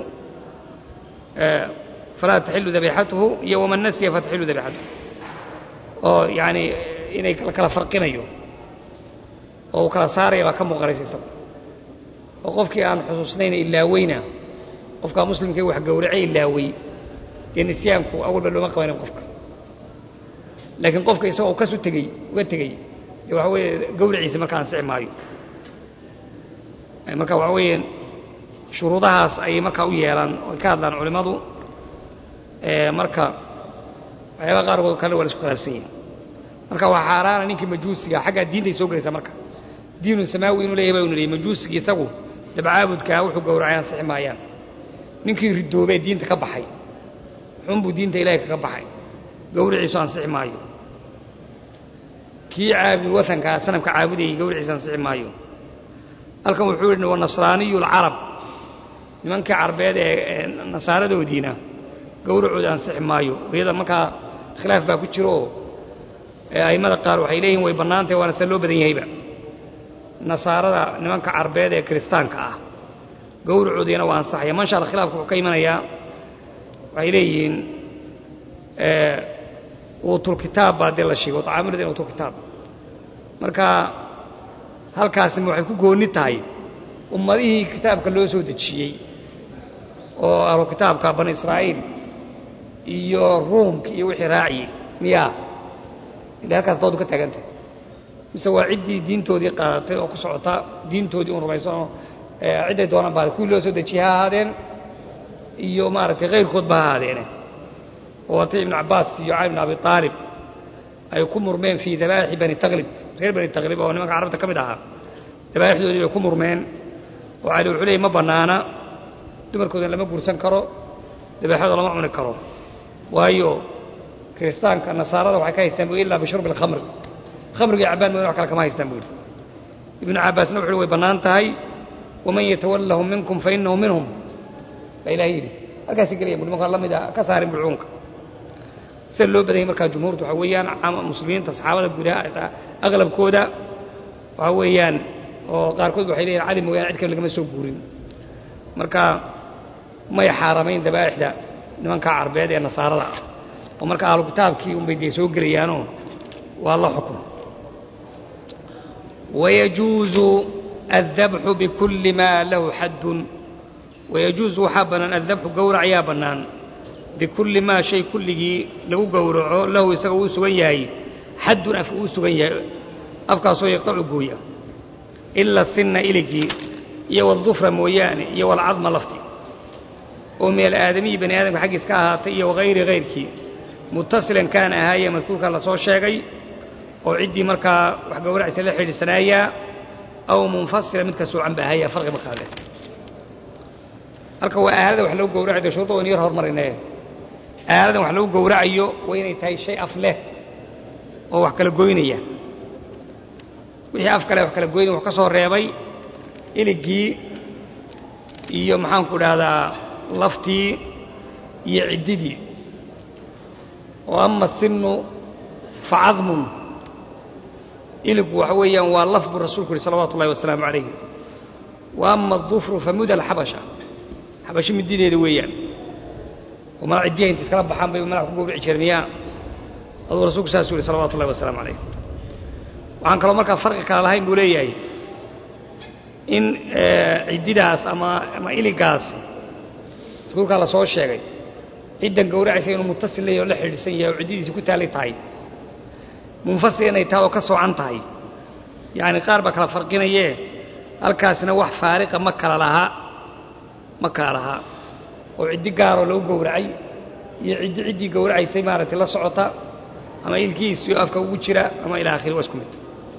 falaa taxilu dabiixatuhu iyo waman nasiya fataxilu dabiixatuhu oo yani inay kala farqinayo oo uu kala saaraya baa ka muuqanaysa isagu oo qofkii aan xusuusnayna ilaaweyna qofkaa muslimkii wax gowracay ilaawey dee nisyaanku awalba looma qabanin qofka laakiin qofka isagoo kasu tegey uga tegey dee waxa weeye gawraciisa marka ansixi maayo marka waxa weeye shuruudahaas ayay markaa u yeelaan oy ka hadlaan culimmadu marka waxyaaba qaarkood kale waa la isku khilaafsan yihin marka waa xaaraana ninkii majuusiga xaggaa diintay soo gelaysaa marka diinu samaawi inuu leeyahay baa inu leeyay majuusigii isagu dabcaabudkaa wuxuu gowracay ansixi maayaan ninkii ridoobee diinta ka baxay xunbuu diinta ilaahay kaga baxay gawriciisu ansixi maayo kii caabud watankaa sanamka caabudayay gawriciisa ansixi maayo halkan wuxuu yidhi wanasraaniyu alcarab nimankii carbeed ee nasaaradoodiina gawracooda ansixi maayo iyada markaa khilaaf baa ku jiro oo a'immada qaar waxay leeyihin way bannaantahay waana se loo badan yahayba nasaarada nimanka carbeed ee kiristaanka ah gawracoodiina waa ansaxaya manshaal khilaafka wuxuu ka imanayaa waxay leeyihiin uutulkitaab baa dee la sheegay watacaamuladiina uutulkitaab marka halkaasima waxay ku goonni tahay ummadihii kitaabka loo soo dejiyey oo ahlu kitaabka bani israa'iil iyo ruumka iyo wixii raaciyey miyaa ila halkaas doodu ka taagantahay mise waa ciddii diintoodii qaadatay oo ku socota diintoodii un rumaysanoo cidday doonaan baa kuwii loo soo dejiyey ha ahaadeen iyo maaragtay kayrkoodba ha ahaadeene oo watay ibnu cabbaas iyo cali bn abi aalib ay ku murmeen fii dabaaixi bani taklib reer bani taklib oo nimanka carabta ka mid ahaa dabaaixdoodii bay ku murmeen oo cali wuxuu leeyay ma bannaana dumarkoodan lama guursan karo dabeexadoo lama cuni karo waayo kiristaanka nasaarada waxay ka haystaan bu ilaa bishurbi alkhamri khamriga cabbaan moodan wax kale kama haystaan buu yidhi ibnu cabbaasna wuxu uhi way bannaan tahay waman yatawallahum minkum fa innahu minhum baa ilahay yidhi halkaasi gelaya bu nimankaa la mid a ka saarin bulcuunka sida loo badanyay markaa jumhuurtu waxaa weeyaan muslimiinta saxaabada gudaha aqlabkooda waxaa weeyaan oo qaarkood waxay leeyihin cali mooyaane cid kale lagama soo guurin marka may xaaramayn dabaa'ixda nimankaa carbeed ee nasaarada ah oo marka ahlu kitaabkii unbay dee soo gelayaanoo waa la xukun wayajuuzu addabxu bikulli maa lahu xaddun wayajuusu waxaa bannaan addabxu gowrac ayaa bannaan bikulli maa shay kulligii lagu gowraco lahu isaga uu sugan yahay xaddun af uu sugan yahay afkaasoo yaqtacu gooya ila sinna iligii iyo waldufra mooyaane iyo walcadma lafti oo min alaadamiyi bani aadamka xaggiis ka ahaatay iyo wahayri hayrkii muttasilan kaana ahaayee madkuurka la soo sheegay oo ciddii markaa wax gowracaysa la xidhiidsanaayaa aw munfasila mid ka soocan ba ahaaya farqi markaa leh halka waa aalada wax lagu gowracayo dee shuruudda waynu yar hormarinee aaladan wax lagu gowracayo waa inay tahay shay af leh oo wax kala goynaya wixii af kale wax kala goynaya wuxuu ka soo reebay iligii iyo maxaanku dhahdaa laftii iyo ciddidii oo ama sinu fa cadmun iligu waxa weeyaan waa laf buu rasuulku yihi salawatu ullahi wasalaamu calayh wa ama adufru fa muda alxabasha xabashi midideeda weeyaan oo mala ciddiyaha inta iskala baxaan bay madax ku gowrici jireen miyaa aduu rasuulku saasuu yihi salawatu ullahi wasalaamu calayh waxaan kaloo markaa farqi kala lahayn buu leeyahay in ciddidaas ama ama iligaas madkuurkaa la soo sheegay ciddan gowracaysa inuu muttasil leeyahy oo la xidhiidhsan yahay oo ciddidiisi ku taalay tahay munfasil inay tahay oo ka soocan tahay yacni qaar baa kala farqinayee halkaasna wax faariqa ma kala laha ma kala lahaa oo ciddi gaaroo lagu gowracay iyo ciddi ciddii gowracaysay maaragtay la socota ama ilkiisio afka ugu jira ama ilaa akhiri waa isku mid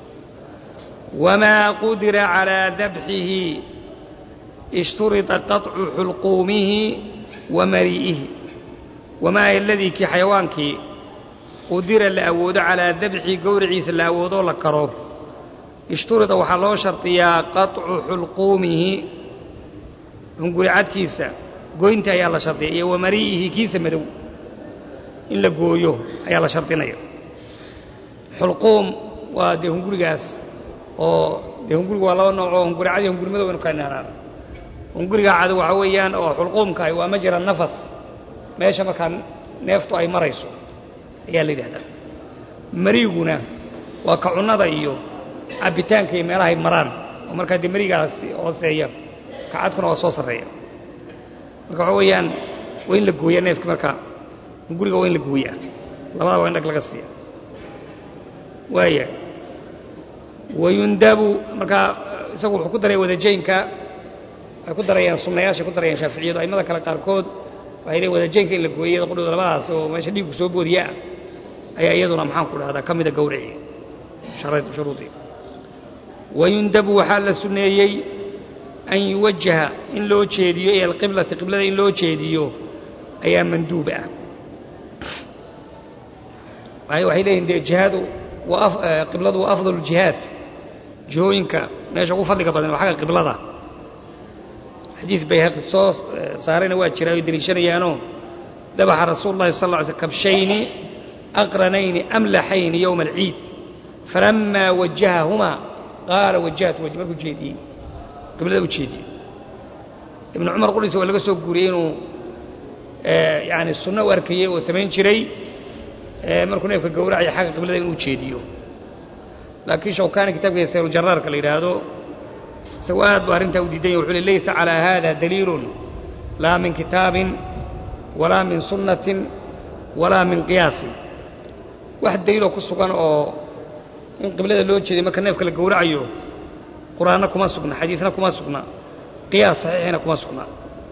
wamaa qudira calaa dabxihi ishturita qaطcu xulquumihi wa mari'ihi wamaa aladii kii xayawaankii qudira la awoodo calaa dabxihi gowriciisa la awoodoo la karo ishturida waxaa loo shardiyaa qaطcu xulquumihi hunguricadkiisa goynta ayaa la shardiya iyo wa mari'ihi kiisa madow in la gooyo ayaa la shardinaya xulquum waa dee hungurigaas oo dee hunguriga waa laba nooc oo hunguricad iyo hunguri madow aynu kala nahnaan hunguriga cadu waxaa weeyaan oo xulquumkaah waa majra nafas meesha markaa neeftu ay marayso ayaa la yidhahdaa mariiguna waa ka cunnada iyo cabbitaanka iyo meelahay maraan oo markaa dee marigaas hooseeya kacadkuna waa soo sarreeya marka waxaa weeyaan waa in la gooyaa neefki markaa hunguriga waa in la gooyaa labada waa in dhag laga siiya waaya wayundabu markaa isagu wuxuu ku daraya wadajaynka waxay ku darayaan sunnayaashay ku darayaan shaaficiyadu aimada kale qaarkood waxay leeyiin wadajaynka in la gooyay iyada qudhooda labadaas oo meesha dhiigku soo boodiyaa ayaa iyaduna maxaan ku dhahdaa ka mida gowrici shuruudii wayundabu waxaa la sunneeyey an yuwajaha in loo jeediyo ila alqiblati qiblada in loo jeediyo ayaa manduub ah waayo waxay leeyihin dee jihaadu waa qibladu waa afdalu jihaad jihooyinka meesha ugu fadliga badan waa xagga qiblada xadiid bayhaqi soo saarayna waa jira ay deliishanayaanoo dabaxa rasuulu llahi sal lla ly sl kabshayni aqranayni amlaxayni yowma alciid falamaa wajahahumaa qaala wajahtu waj markuu jeediyey qiblada u jeediyey ibnu cumar qudhiisa waa laga soo guuriyey inuu yani sunno u arkayey oo samayn jiray markuu neefka gowracaya xagga qiblada inuu jeediyo laakiin shawkaani kitaabkiisa sayrujaraarka la yidhaahdo isagoo aad buu arrintaa u diidanya wuxuu le laysa calaa haada daliilun laa min kitaabin walaa min sunnatin walaa min qiyaasin wax daliiloo ku sugan oo in qiblada loo jeeday marka neefka la gowracayo qur'aanna kuma sugna xadiidna kuma sugna qiyaas saxiixina kuma sugna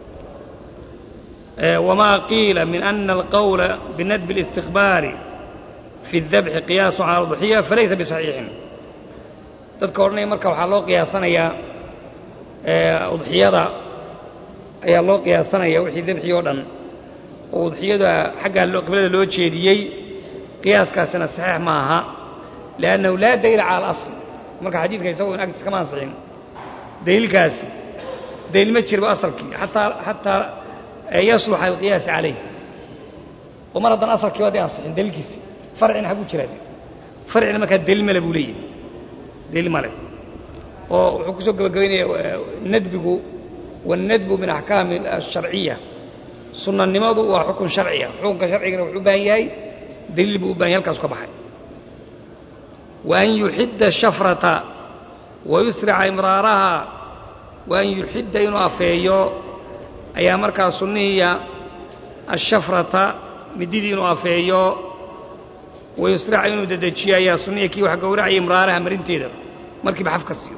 وما قيل من أن القول بندب الاستقبال في الذبح قياس على الضحية فليس بصحيح dadka odhanaya marka waxaa loo qiyaasanayaa udxiyada ayaa loo qiyaasanaya wixii dabxi oo dhan oo udxiyada xaggaa qiblada loo jeediyey qiyaaskaasina saxiix ma aha liannahu laa daliila cala alasl marka xadiidka isagoo in agtiis kama ansixin daliilkaasi daliil ma jirba asalkii ataa xataa yasluxa alqiyaas calayh oo mar haddaan asalkii waa dee ansixin daliilkiisi farcina xagu jiraa farcina markaa daliil male buu leeyahy daliil male oo wuxuu ku soo gebagabaynaya nadbigu waannadbu min axkaami asharciya sunnanimadu waa xukun sharciya xukunka sharcigana wuxuu u baahan yahay daliil buu u bahan yahy halkaasu ka baxay wa an yuxidda shafrata wa yusrica imraaraha wa an yuxidda inuu afeeyo ayaa markaa sunnihiya ashafrata mididii inuu afeeyo wayusraca inuu dedejiyo ayaa sunniya kii wax gowracaya imraaraha marinteeda markiiba xafka siiyo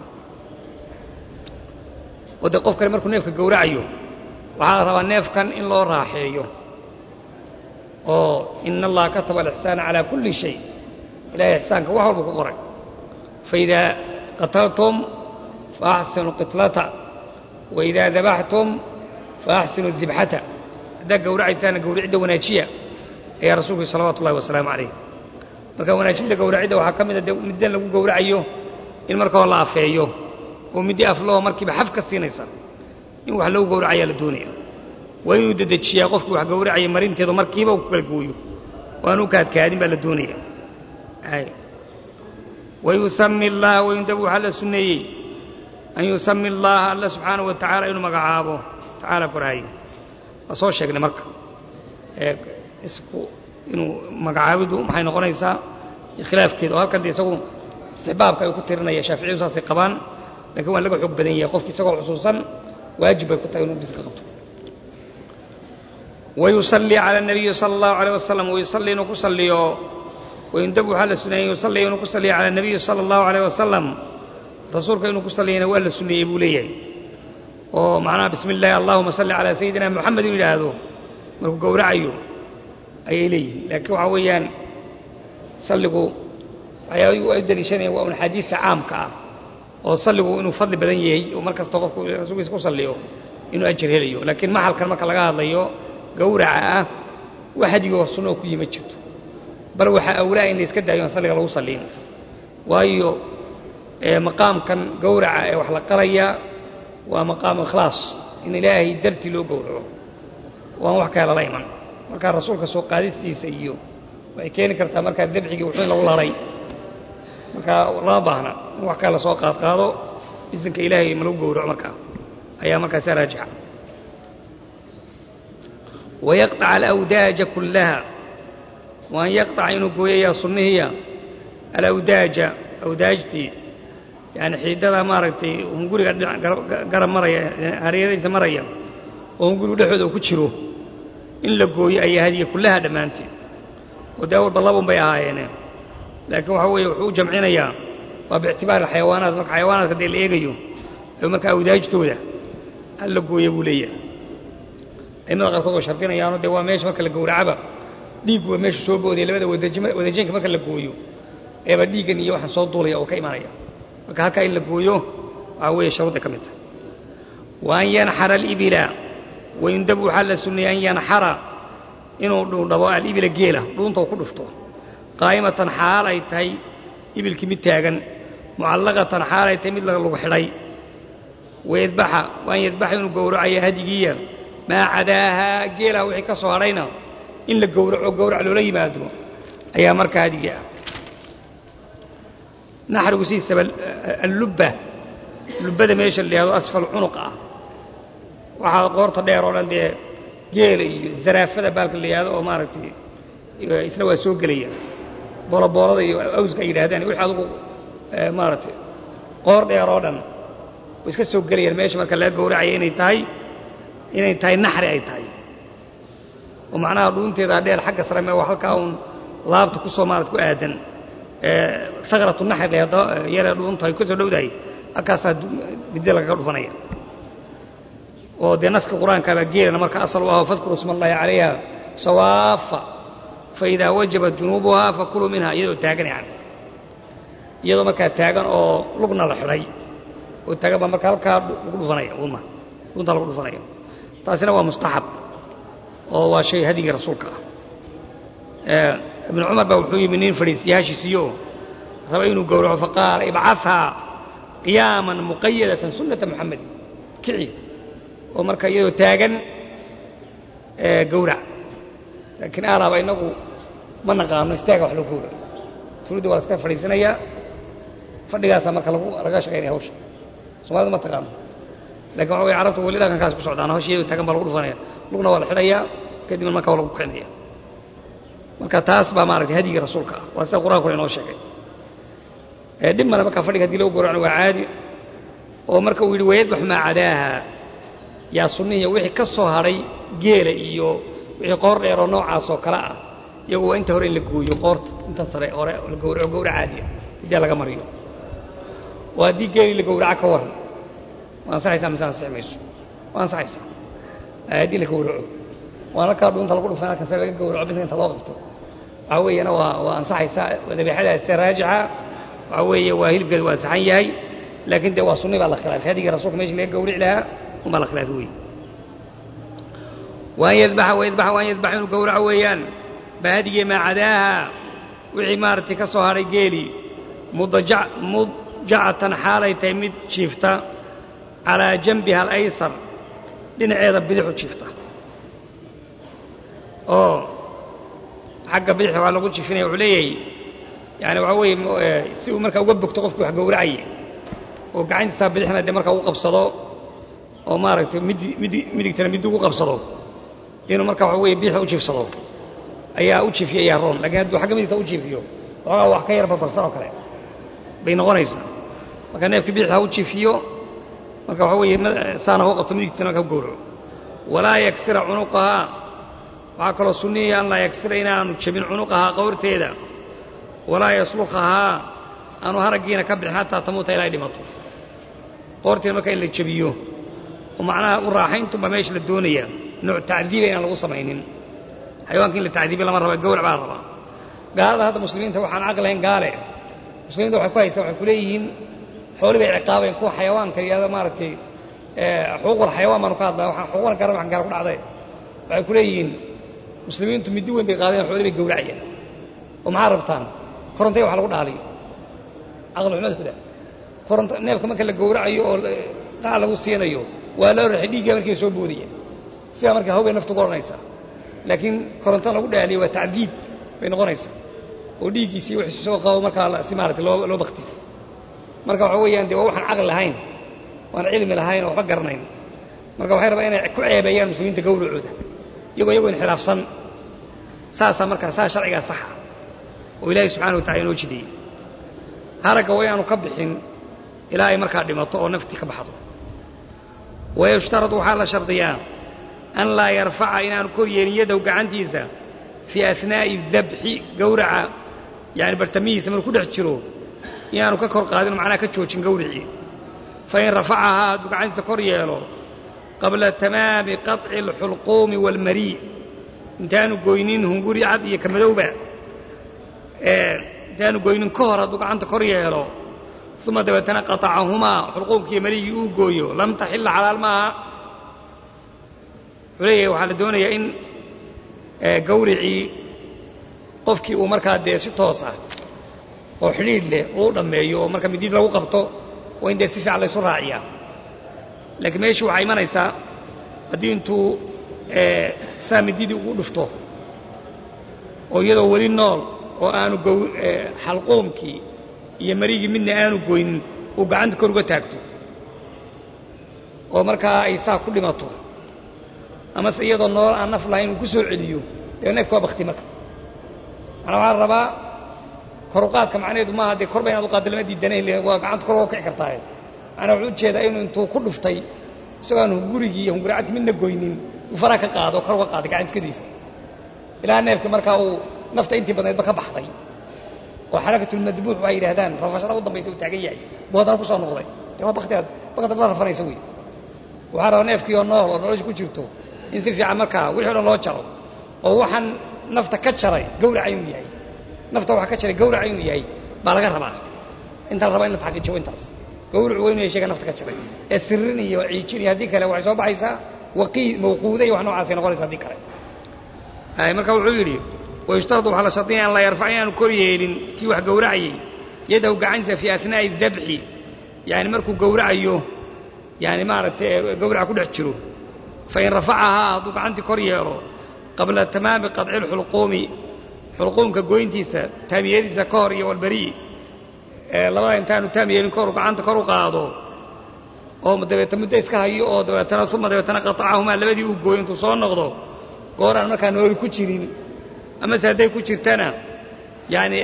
oo dee qof kale markuu neefka gowracayo waxaa la rabaa neefkan in loo raaxeeyo oo ina allaha kataba alixsaana calaa kulli shay ilahay ixsaanka wax walba ku qoray faidaa qataltum faaxsinu qitlata waidaa dabaxtum faaxsinu dibxata haddaa gowracaysaana gowricidda wanaajiya ayaa rasuulku salawatu ullahi wasalaamu calayh marka wanaajinta gowracidda waxaa ka mid a de middan lagu gowracayo in marka hore la afeeyo oo middi afloo markiiba xaf ka siinaysa in wax lagu gowracayaa la doonaya waa inuu dedejiyaa qofkii wax gowracaya marinteedu markiiba uu ku kala gooyo oo aanu kaadkaadin baa la doonaya wayusami allaha wayundabu waxaa la sunneeyey an yusami allaaha alla subxaanahu wa tacaala inuu magacaabo tacaala koraaye waa soo sheegnay marka isku inuu magacaabidu maxay noqonaysaa khilaafkeeda oo halkan de isagu istixbaabka ay ku tirinaya shaaficiyadu saasay qabaan lakiin waa laga xoog badan yahay qofki isagoo xusuusan waajib bay ku tahay inuu biska qabto wayusallii cala الnabiyi salى اllahu عalيه wasalam wayusallii inuu ku salliyo wayundab waxaa la suneeyey yusalli inuu ku salliyo cala الnabiyi salى اllahu عalيه wasalam rasuulka inuu ku salliyana waa la suneeyey buu leeyahay oo macnaha bismi اllahi allahuma salli calaa sayidina moxamed inuu yidhaahdo markuu gowracayo ayay leeyihin laakiin waxaa weeyaan salligu waxyaabihii waa u daliishanaya waa un xadiidka caamka ah oo salligu inuu fadli badan yahay oo mar kasta qofku rasuulkiisa ku salliyo inuu ajir helayo laakiin maxalkan marka laga hadlayo gowraca ah wax hadigoo sunnoo ku yima jirto bal waxaa awlaa in la iska daayo aan salliga lagu salliin waayo maqaamkan gowraca ee wax la qaraya waa maqaamu ikhlaas in ilaahay dartii loo gowraco waan wax kale lala iman markaa rasuulka soo qaadistiisa iyo waxay keeni kartaa markaa dabxigii wuxuu in lagu laray markaa lama baahna in wax kale lasoo qaadqaado bisinka ilaahay ma lagu gowraco markaa ayaa markaasa raajixa wayaqطaca alawdaaja kullaha waan yaqطaca inuu gooyayaa sunnihiya alawdaaja awdaajtii yani xiidada maaragtay hunguriga garab maraya hareeradiisa maraya oo hungurigu dhexooda ku jiro in la gooyo ayaa hadiya kullaha dhammaanteed oo dee awalba labun bay ahaayeene laakiin waxaa weeye wuxuu u jamcinayaa waa biictibaari xayawaanaat marka xayawaanaadka dee la eegayo ee marka awdaajtooda hal la gooya buu leeyahay aimada qaarkood waa shardinayaano dee waa meesha marka la gowracaba dhiiggu waa meesha soo boodaya labada wadajinka marka la gooyo eeba dhiiggan iyo waxaan soo duulaya oo ka imanaya marka halkaa in la gooyo waxaa weeye sharuudda ka mid tahay wa an yanxara alibila wayundabu waxaa la sunneeyey an yanxara inuu dhuudhabo alibila geela dhuunta uu ku dhufto qaa'imatan xaal ay tahay ibilkii mid taagan mucallaqatan xaal ay tahay mid lagu xidhay wayadbaxa waan yadbaxa inuu gowracaya hadigiiya maa cadaahaa geelaha wixii ka soo hadhayna in la gowraco gowrac loola yimaado ayaa markaa hadigii ah naxrigu sidiisaba allubba lubbada meesha la yihahdo asfal cunuq ah waxaa qoorta dheer oo dhan dee geela iyo zaraafada baalka la yihahdo oo maaragtay isna waa soo gelaya booloboolada iyo awska ay yidhahdaan wixii adugu maaragtay qoor dheer oo dhan way iska soo gelayaan meesha marka laga gowracaya inay tahay inay tahay naxri ay tahay oo macnaha dhuunteeda dheer xagga sare mee waa halkaa uun laabta ku soo maarad ku aadan sakratu naxri yaree dhuuntu ay ku soo dhowdahay halkaasaa midida lagaga dhufanaya oo dee naska qur-aankaabaa geelana marka asal u aho fadkuruu sma allahi calayha sawaafa faidaa wajabat junuubuhaa fakuluu minha iyadoo taagan yani iyadoo markaa taagan oo lugna la xidhay oo taagan baa marka halkaa lagu dhufanaya una dhuntaa lagu dhufanaya taasina waa mustaxab oo waa shay hadigii rasuulka ah ibnu cumar baa wuxuu yimi nin fadhiisiyaashiisiiyo raba inuu gowraco faqaala ibcahaa qiyaaman muqayadatan sunnata muxamedin kici oo marka iyadoo taagan gowrac laakiin aalaaba innagu ma naqaano istaaga wax lagu gowraco tuulidda waa la iska fadhiisanayaa fadhigaasaa marka lagu laga shaqaynaya hawsha soomaalida ma taqaano lakin waxa way carabtu weli dhaqankaas ku socdaan hawsha iyadoo taagan baa lagu dhufanaya lugna waa la xidhayaa kadibna marka waa lagu kicinaya marka taas baa maaragtay hadyigii rasuulka ah waa sida qur-aankuna inoo sheegay dhib male marka fadhiga hadii lagu gowracno waa caadi oo marka uu yidhi wayadbax maa cadaaha yaa sunnihiiya wixii ka soo hadhay geela iyo wixii qoor dheeroo noocaas oo kale ah iyagu waa inta hore in la gooyo qoorta intan sare hore la gowraco gowrac caadiya hiddii laga mariyo oo haddii geelii la gowraco ka waran ma ansaxaysaa mise ansixi mayso waa ansaxaysaa haddii la gowraco waan halkaa dhuunta lagu dhufan halkan sare laga gowraco biska inta loo qabto waxaa weeyana waa waa ansaxaysaa dabiixadaasi raajixa waxaa weeye waa hilibkeedu waa saxan yahay laakiin dee waa sunni baa la khilaafay hadigii rasuulka meeshii laga gowrici lahaa unbaa la khilaafay wey waan yadbaxa wayadbaxa waan yadbaxa inuu gowraco weeyaan baa hadigii maa cadaaha wixii maaragtay ka soo hadhay geelii mudajac mudjacatan xaalay tahay mid jiifta calaa janbiha alaysar dhinaceeda bidixu jiifta oo xagga bidixda waa lagu jiifinaya wuxuu leeyahay yani waxaa weeye si uu markaa uga bogto qofkii wax gowracaya oo gacantiisaa bidixna dee markaa ugu qabsado oo maaragtay midi midi midigtana midi ugu qabsado inuu markaa waxa weye bidixda u jiifsado ayaa u jiifiya ayaa roon lakiin hadduu xagga midigta u jiifiyo waxoogaa wax ka yar barbarsan oo kale bay noqonaysaa marka neefkii bidixda ha u jiifiyo marka waxaa weeye saana hau qabto midigtana markaa u gowraco walaa yaksira cunuqahaa waxaa kaloo sunniya an laa yaksira inaanu jebin cunuqahaa qowrteeda walaa yaslukahaa aanu haraggiina ka bixin xataa tamuuta ilaa ay dhimato qoortiina marka in la jebiyo oo macnaha u raaxayntunba meesha la doonaya nooc tacdiiba inaan lagu samaynin xayawaanka in la tacdiibiya lama raba gowrac baa la rabaa gaalada hadda muslimiinta waxaan caqli lahayn gaale muslimiinta waxay ku haystaan waxay ku leeyihiin xooli bay ciqaabayn kuwa xayawaanka yihahdo maaragtay xuquuqul xayawaan baanu ka hadlaa waxaan xuquuqan garan waxan gaala ku dhacday waxay ku leeyihiin muslimiintu middi weyn bay qaadeen xooli bay gowracayaan oo maxaa rabtaan korontaya wax lagu dhaaliyo caqli xumadkuda koronto neefka marka la gowracayo oo qaac lagu siinayo waa loo raxay dhiigga markay soo boodaya sidaa marka hawbay naftu ku odhanaysaa laakiin koronto lagu dhaaliyo waa tacdiib bay noqonaysaa oo dhiiggiisii wixii soo qabo markaa si maaragtay loo loo baktisay marka waxa weeyaan dee waa waxaan caqli lahayn waan cilmi lahayn oo waxba garanayn marka waxay rabaan inay ku ceebeeyaan muslimiinta gowracooda iyagoo iyagoo inxilaafsan saasaa markaa saa sharcigaa saxa oo ilaahay subxana wa tacala inoo jideeyey haragga waa inaanu ka bixin ilaa ay markaa dhimato oo naftii ka baxdo wayushtarad waxaa la shardiyaa an laa yarfaca inaanu kor yeelin yadow gacantiisa fii ahnaa'i dabxi gowraca yani bartamihiisa maruu ku dhex jiro inaanu ka kor qaadin oo macnaha ka joojin gowricii fain rafacahaa hadduu gacantiisa kor yeelo qabla tamaami qaطci اlxulquumi wاlmarii intaanu goynin hunguri cad iyo kamadowba intaanu goynin ka hor hadduu gacanta kor yeelo uma dabeetana qaطacahumaa xulquumkiiyo marigii uu gooyo lam taxila xalaal maaha wuxuu leeyahay waxaa la doonayaa in gawricii qofkii uu markaa dee si toos ah oo xidhiidh leh uu dhammeeyo oo marka midid lagu qabto waa in dee si fiican laysu raaciyaa laakiin meeshii waxaa imanaysaa haddii intuu saa mididii ugu dhufto oo iyadoo weli nool oo aanu xalquumkii iyo marigii midna aanu goynin uu gacanta kor uga taagto oo markaa ay saa ku dhimato amase iyadoo nool aan naf lahayn uu ku soo celiyo dee neefka waa bakti marka manaa waxaa rabaa koruqaadka macnaheedu maaha dee korba inaad u qaadda lama diidanay waa gacanta kor uga kici kartaaye manaa wuxuu ujeedaa inuu intuu ku dhuftay isagoo aan hungurigii iyo hunguricadki midna goynin uu faraha ka qaado kor uga qaaday gacantiskadiisa ilaa neefka markaa uu nafta intii badnaydba ka baxday oo xarakatulmadbuux waxay yidhahdaan rafashada u dambaysa uu taagan yahay buu haddana ku soo noqday dee waa baktiaad baktiad la rafanaysa wey waxaa rabaa neefkii oo nool oo nolosha ku jirto in si fiican markaa wixii o dhan loo jaro oo waxaan nafta ka jaray gawraca inuu yahay nafta waxa ka jaray gawraca inuu yahay baa laga rabaa inta la rabaa in la taxqiijiyo intaas gawracu waa inu yahay shayga nafta ka jaray ee sirrin iyo ciijin iyo haddii kale waxay soo baxaysaa waqii mawquuda iyo wax noocaasay noqonaysa haddii kale marka wuxuu yidhi wayushtaradu waxaa la shardinaya an laa yarfac inaanu kor yeelin kii wax gowracayey yadahu gacantiisa fii asnaa'i dabxi yani markuu gowracayo yani maaragtay gowraca ku dhex jiro fain rafacahaa hadduu gacantii kor yeelo qabla tamaami qadci lxulquumi xulquumka goyntiisa taamiyadiisa ka hor iyo walbari'i labada intaanu taam yeelin kahor gacanta kor u qaado oo dabeetna muddo iska hayo oo dabeetana uma dabeetana qatacahumaa labadii uu gooyo intuu soo noqdo gooraan markaa nooli ku jirin amase hadday ku jirtana yani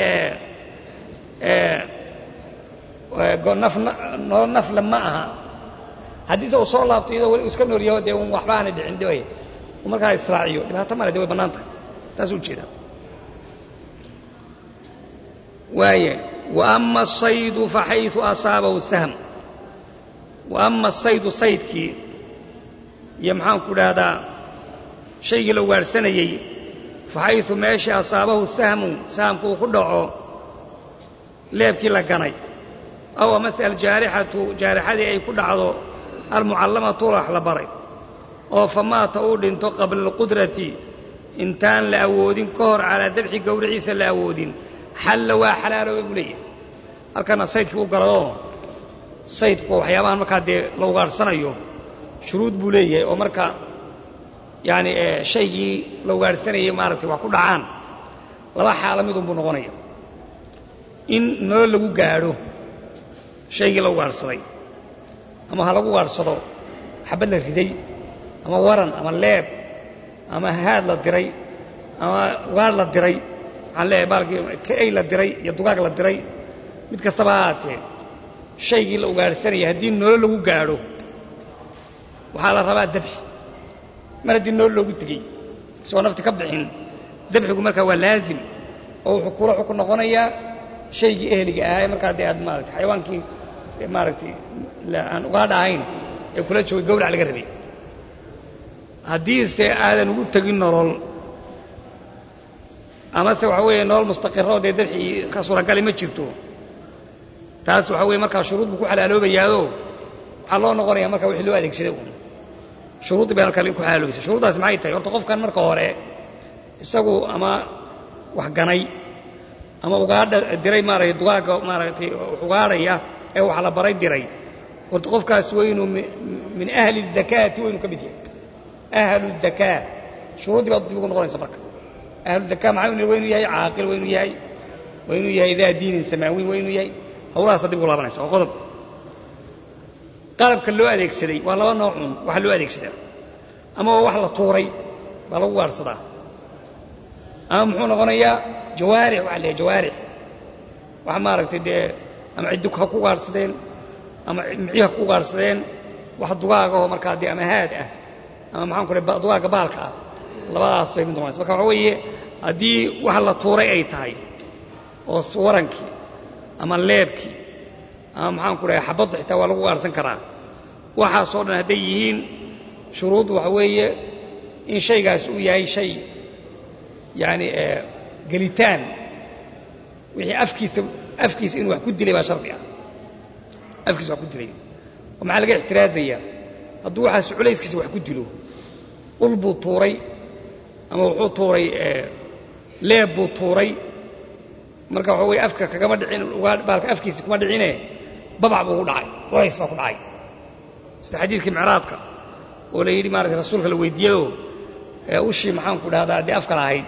noo nafle ma aha haddiise uu soo laabto iyadoo weli iska noolyaho dee un waxba aanay dhicin dhibay uu markaa israaciyo dhibaato male de way bannaan tahay taas u jeedaa waaya wa ama asaydu faxayثu asaabahu sahm wa ama asaydu saydkii iyo maxaanku dhahdaa shaygii la ugaadhsanayey faxayثu meeshii asaabahu sahmu sahamku uu ku dhaco leebkii la ganay aw amase aljaarixatu jaarixadii ay ku dhacdo almucallamatu wax la baray oo famaata uu dhinto qabla alqudrati intaan la awoodin ka hor calaa dabxi gowriciisa la awoodin xalla waa xalaalooba buu leeyahay halkana saydkii u galadoo saydku waxyaabahan markaa dee la ugaadhsanayo shuruud buu leeyahay oo marka yaani shaygii la ugaadhsanayay maaragtay wax ku dhacaan laba xaalo midunbuu noqonaya in nolol lagu gaadho shaygii la ugaadhsaday ama ha lagu ugaadhsado xabad la riday ama waran ama leeb ama haad la diray ama ugaadh la diray waxaan leeyahay baalkii kaey la diray iyo dugaag la diray mid kastaba ha haatee shaygii la ugaadhsanayay haddii nolol lagu gaadho waxaa la rabaa dabxi mar haddii nolol loogu tegey isagoo nafti ka bixin dabxigu markaa waa laazim oo wuxuu kula xukun noqonayaa shaygii ehliga ahaa ee markaa dee aad maarata xayawaankii maaragtay aan ugaadha ahayn ee kula joogay gawrac laga rabay haddiise aadan ugu tegin nolol amase waxa weeye nolol mustaqiroo dee dabxii ka suuragali ma jirto taas waxa weye markaa shuruud buu ku xalaaloobayaado waxaa loo noqonaya marka wixii loo adeegsaday uun shuruuddii bay marka ku xalaaloobaysa shuruuddaasi maxay tahay horta qofkan marka hore isagu ama wax ganay ama ugaadha diray maaragtay dugaagga maaragtay ugaadhaya ee wax la baray diray horta qofkaas waa inuu min ahli الzakaati waa inuu ka mid yahay ahlu الzakaa shuruuddii baad dib ugu noqonaysa marka ahlu zakaa maxaa waa inuu yahay caaqil waa inuu yahay waa inuu yahay daa diinin samaawiin waa inuu yahay hawlahaasa dib ugu laabanaysa oo qodob qalabka loo adeegsaday waa laba noocun waxa loo adeegsadaa ama waa wax la tuuray baa lagu gaadhsadaa ama muxuu noqonayaa jawaarix waxa leeyahay jawaarix wax maaragtay dee ama ciddi ha ku gaadhsadeen ama micii ha ku gaadhsadeen wax dugaagahoo markaa dee ama haad ah ama maxaan ku dhahay dugaagga baalka ah labadaas bay mid noqonaysa marka waxa weeye haddii wax la tuuray ay tahay oo warankii ama leebkii ama maxaan ku dhahay xabadda xitaa waa lagu gaadhsan karaa waxaasoo dhan hadday yihiin shuruud waxa weeye in shaygaas uu yahay shay yani gelitaan wixii afkiisa afkiisa inuu wax ku dilay baa shardi ah afkiisa wax ku dilay oo maxaa laga ixtiraazayaa hadduu waxaas culayskiisa wax ku dilo ul buu tuuray ama wuxuu tuuray leeb buu tuuray marka waxa weye afka kagama dhicin baalka afkiisi kuma dhicine babac buu ku dhacay culays baa ku dhacay sida xadiidkii micraadka oo la yidhi maarata rasuulka la weydiiyado ushii maxaanku dhahdaa dee afka lahayd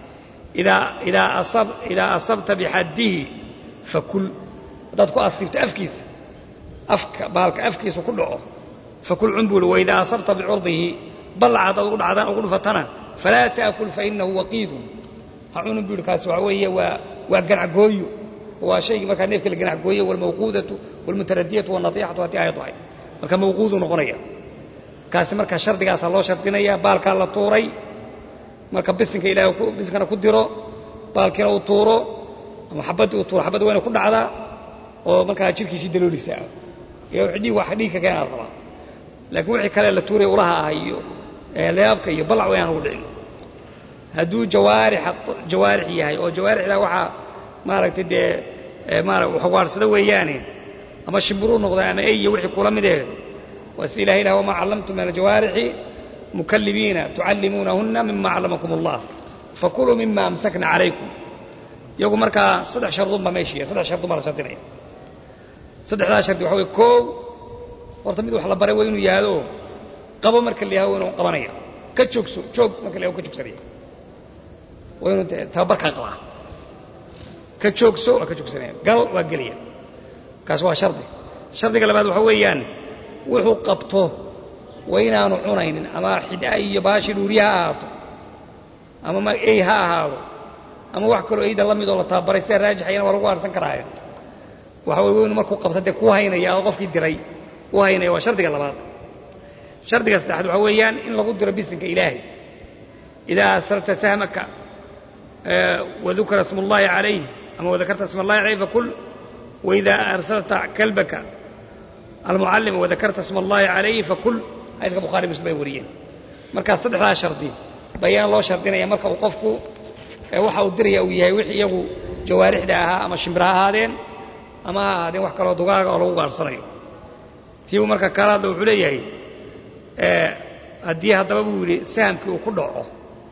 idaa asabta bixaddihi fakul haddaad ku asiibto afkiisa afka baalka afkiisa ku dhaco fakul cunbuul waidaa asabta bicurdihi ballac haddaad ugu dhacdaan ugu dhufatana falaa taakul fainahu waqiidun ha cunun buu yidhi kaasi waxa weeye waa waa ganacgooyo waa shaygii markaa neefka la ganacgooyo walmawquudatu walmutaradiyatu walnatiixatu haddii ayad ahayd marka mawquuduu noqonaya kaasi markaa shardigaasaa loo shardinaya baalkaa la tuuray marka bisinka ilahay bisinkana ku diro baalkiina uu tuuro ama xabaddii uu tuuro xabadda wayna ku dhacdaa oo markaa jirkiisii daloolisa iyo dhiig wax dhiig ka keenaa rabaa laakiin wixii kale la tuuray ulaha ah iyo leabka iyo ballac wayaan ugu dhicin hadduu jawaarixa jawaarix yahay oo jawaarixda waxaa maaragtay dee maara waxwaarsada weeyaane ama shimbiruu noqda ama ey iyo wixii kula mid eh waa si ilahay lah wamaa callamtum min aljawaarixi mukalibiina tucallimuunahunna mima callamakum allah fakuluu mima amsakna calaykum iyagu markaa saddex shardun baa meeshiiya saddex shardun baa la shardinaya saddexdaa shardi waxa wey koow horta mid wax la baray waa inuu yahdo qabo marka la yahado waa inuu qabanaya ka joogso joog marka la yahado ka joogsanaya waa inuu tababarkaa qabaa ka joogso waa ka joogsanaya gal waa gelaya kaas waa shardi shardiga labaad waxa weeyaan wuxuu qabto waa inaanu cunaynin ama xid'a iyo baashii dhuuriya ha ahaato ama ey ha ahaado ama wax kaloo eyda la midoo la tababaray sida raajixayana waa lagu aarsan karaayo waxa wey waynu markuu qabta dee ku haynaya oo qofkii diray u haynaya waa shardiga labaad shardiga saddexaad waxaa weeyaan in lagu diro bisinka ilaahay idaa asrarta sahmaka wadukira sma اllahi calayh ama wadakarta sma اllahi calayh fakul waidaa arsalta kalbaka almucallima wadakarta sma اllahi calayh fakul xadiiska bukhari muslim bay wariyeen markaa saddexdaa shardi bayaan loo shardinaya marka uu qofku waxa uu diraya uu yahay wixii iyagu jawaarixda ahaa ama shimbir ha ahaadeen ama ha ahaadeen wax kaloo dugaaga oo lagu gaarsanayo tiibuu marka kala hadla wuxuu leeyahay haddii haddaba buu yidhi sahamkii uu ku dhaco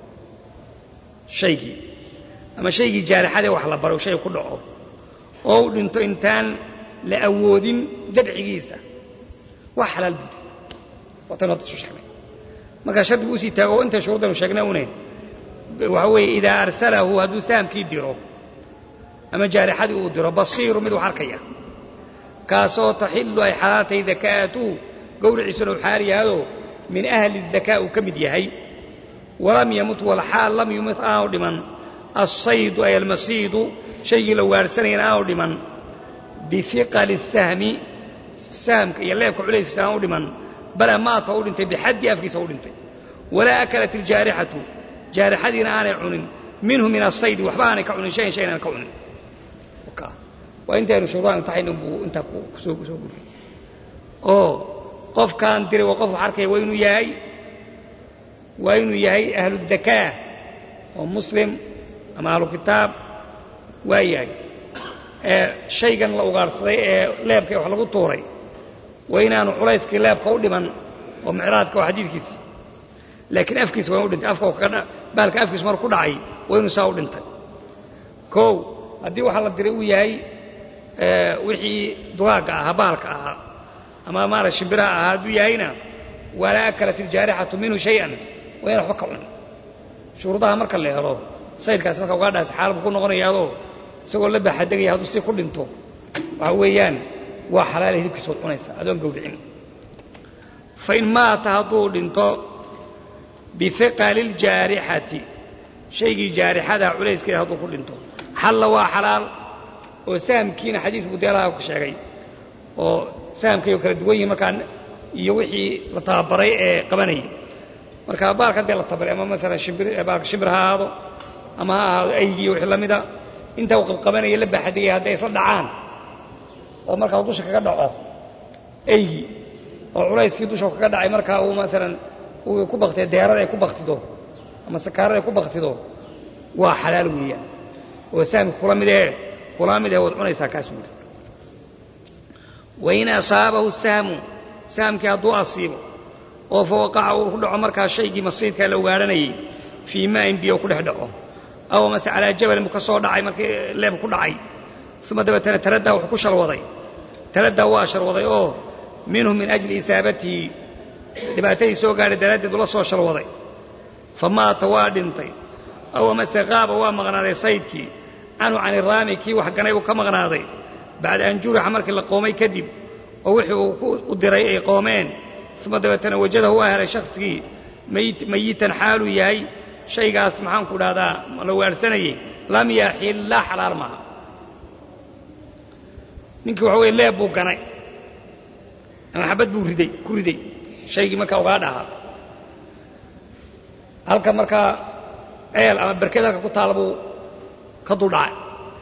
shaygii ama shaygii jaarixadee wax la baro shay ku dhaco oo u dhinto intaan la awoodin dabcigiisa waa xalaal buudi waataynu hadda soo sheegnay markaa shardigu usii taago oo inta shuruuddaynu sheegnay une waxa weeye idaa arsalahu hadduu sahamkii diro ama jaarixadii uu diro basiiru mid wax arkaya kaasoo taxillu ay xalaatay dakaa'atuhu gowriciisuna u xaal yahadoo min ahli dakaa uu ka mid yahay walam yamut walxaal lam yumit aanu dhiman alsaydu ay almasiidu shaygii la waarsanayana aanu dhiman bifiqali sahmi sahamka iyo leebka culayskiisa aanu dhiman bala maata u dhintay bixaddi afkiisa u dhintay walaa akalat iljaarixatu jaarixadiina aanay cunin minhu min asaydi waxba aanay ka cunin shayan shayan aan ka cunin waa intaynu shuruudaha imtixayn buu intaa kusoo soo guriyey oo qofkaan diray waa qof wax arkaya waa inuu yahay waa inuu yahay ahludakaa oo muslim ama ahlu kitaab waa yahay ee shaygan la ugaarhsaday ee leebka wax lagu tuuray waa inaanu culayskii leebka u dhiman oo micraadka waa xadiidkiisii laakiin afkiisa waa inu dhintay afka kaga baalka afkiisu marku ku dhacay waa inuu saa u dhintay kow haddii waxaa la diray uu yahay wixii dugaagga ahaa baalka ahaa ama maara shimbiraha ahaa hadduu yahayna walaa akalat iljaarixatu minhu shay-an waa ina waxba ka cunin shuruudaha marka la helo saydkaasi marka ugaadhaas xaalbu ku noqonayaadoo isagoo la baaxadegaya hadduu si ku dhinto waxa weeyaan waa xalaala hilibkiisa waad cunaysaa adoon gawricin fain maata hadduu dhinto bihiqali ljaarixati shaygii jaarixadaa culayskeeda hadduu ku dhinto xalla waa xalaal oo sahamkiina xadiidka budeelaha ka sheegay oo sahamkay oo kala duwan yihin markaa iyo wixii la tababaray ee qabanayay marka baalkan dee la tabaray ama maalan shimbir baalka shimbir ha ahaado ama ha ahaado aygii iyo wixii la mida intaa uu qabqabanaya la baaxadigaya hadday isla dhacaan oo markaa dusha kaga dhaco aygii oo culayskii dusha kaga dhacay markaa uu maalan uu ku baktiyo deerada ay ku baktido ama sakaarada ay ku baktido waa xalaal weeyaan oo sahamka kula mid ee kula mid ee waad cunaysaa kaas buuri wain asaabahu sahmu sahamkii hadduu asiibo oo fa waqaca uu ku dhaco markaa shaygii masiidkaa la ugaadhanayay fii maain biyo ku dhex dhaco aw mase calaa jabalin buu ka soo dhacay markii leeb ku dhacay uma dabeetana taraddaa wuxuu ku shalwaday taraddaa waa shalwaday oo minhu min ajli isaabatihi dhibaatadii soo gaadhay daraaddeed ula soo shalwaday fa maata waa dhintay aw amase qaaba waa maqnaaday saydkii canhu can iraami kii wax ganay uu ka maqnaaday bacda an jurixa markii la qoomay kadib oo wixii uu u diray ay qoomeen uma dabeetana wajadahu waa helay shakhsigii mayitan xaaluu yahay shaygaas maxaanku dhahdaa la waarsanayey lam yaxillaa xalaal maaha ninkii waxa weye leeb buu ganay ama xabad buu riday ku riday shaygii markaa ugaa dhahaa halka markaa ceel ama berked halka ku taala buu ka duldhacay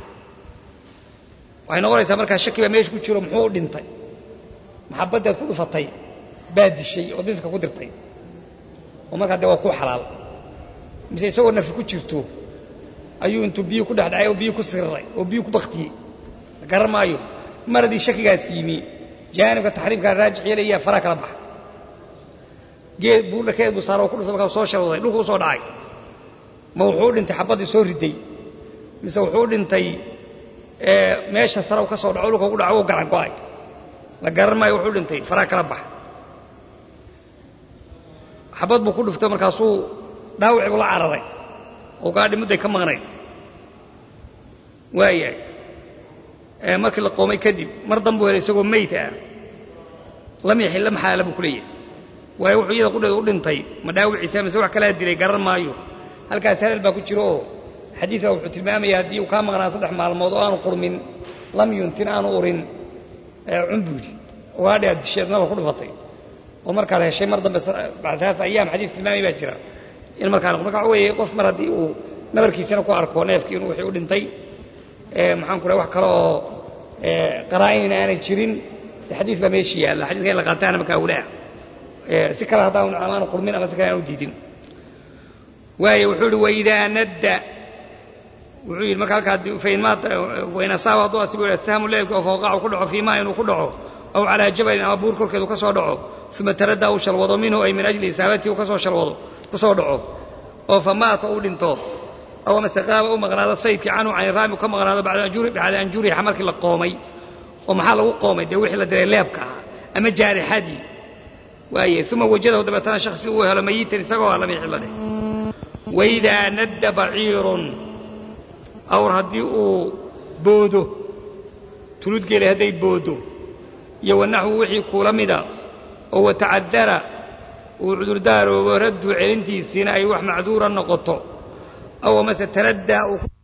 waxay noqonaysaa markaa shaki baa meesha ku jiro muxuu u dhintay maxabaddaad ku dhufatay baa dishay ood miska ku dirtay oo markaa dee waa kuu xalaal mise isagoo nafi ku jirto ayuu intuu biyo ku dhex dhacay oo biyo ku siriray oo biyo ku baktiyey la garan maayo mar haddii shakigaas yimi jaanibka taxriimkaa raajix yeelayaa faraa kala baxa geed buudhakeed buu saara oo ku dhuftay markaa soo shalwaday dhulku u soo dhacay ma wuxuu u dhintay xabaddii soo riday mise wuxuu u dhintay meesha sare u ka soo dhaco dhulka ugu dhaco u garan go'ay la garan maayo wuxuu dhintay faraa kala baxa xabad buu ku dhuftay markaasuu dhaawici buu la cararay oo gaadhi mudday ka maqnayd waayahay markii la qoomay kadib mar danbuu helay isagoo meyd ah lam yaxilla maxaala buu ku leeyahay waayo wuxuu iyada qudheeda u dhintay ma dhaawiciisa mise wax kalaa dilay garan maayo halkaas halal baa ku jiro oo xadiidka wuxuu tilmaamaya haddii uu kaa maqnaa saddex maalmood oo aanu qurmin lam yuntin aanu urin cun buu yidhi gaadhi aad disheed naba ku dhufatay oo markaad heshay mar dambe bacdaas ayaam xadiis tilmaamay baa jira in markaa marka waxa weeye qof mar haddii uu nabarkiisana ku arko neefkii inuu wixii u dhintay maxaan ku dhahay wax kale oo qaraa'inina aanay jirin de xadiis baa meeshii yaalla xadiiska in la qaataana markaa awlaa si kale haddaan amaanu qurmin ama si kale aan u diidin waayo wuxuu ihi waidaa nadda wuxuu yidhi marka halkaa fain maata wain asaaba hadduu asibu sahmu leebki oo fawqacu ku dhaco fii maa inuu ku dhaco aw calaa jabalin ama buur korkeedu ka soo dhaco uma taraddaa uu shalwado minhu ay min ajli isaabatii uu ka soo shalwado ku soo dhaco oo fa maata uu dhinto aw amase qaaba u maqnaado saydkii canhu can iraami u ka maqnaado bacda an jurixa markii la qoomay oo maxaa lagu qoomay dee wixii la diray leebka ahaa ama jaarixadii waaye uma wajadahu dabeetana shaksi uu helo mayitan isagoo ah lamixi la dheh waidaa nadda baciirun awr haddii uu boodo tuludgeeli hadday boodo iyo wanaxwu wixii kuula mida oo watacadara uu cudurdaaroobo raddu celintiisiina ay wax macduura noqoto aw amase taraddaa uu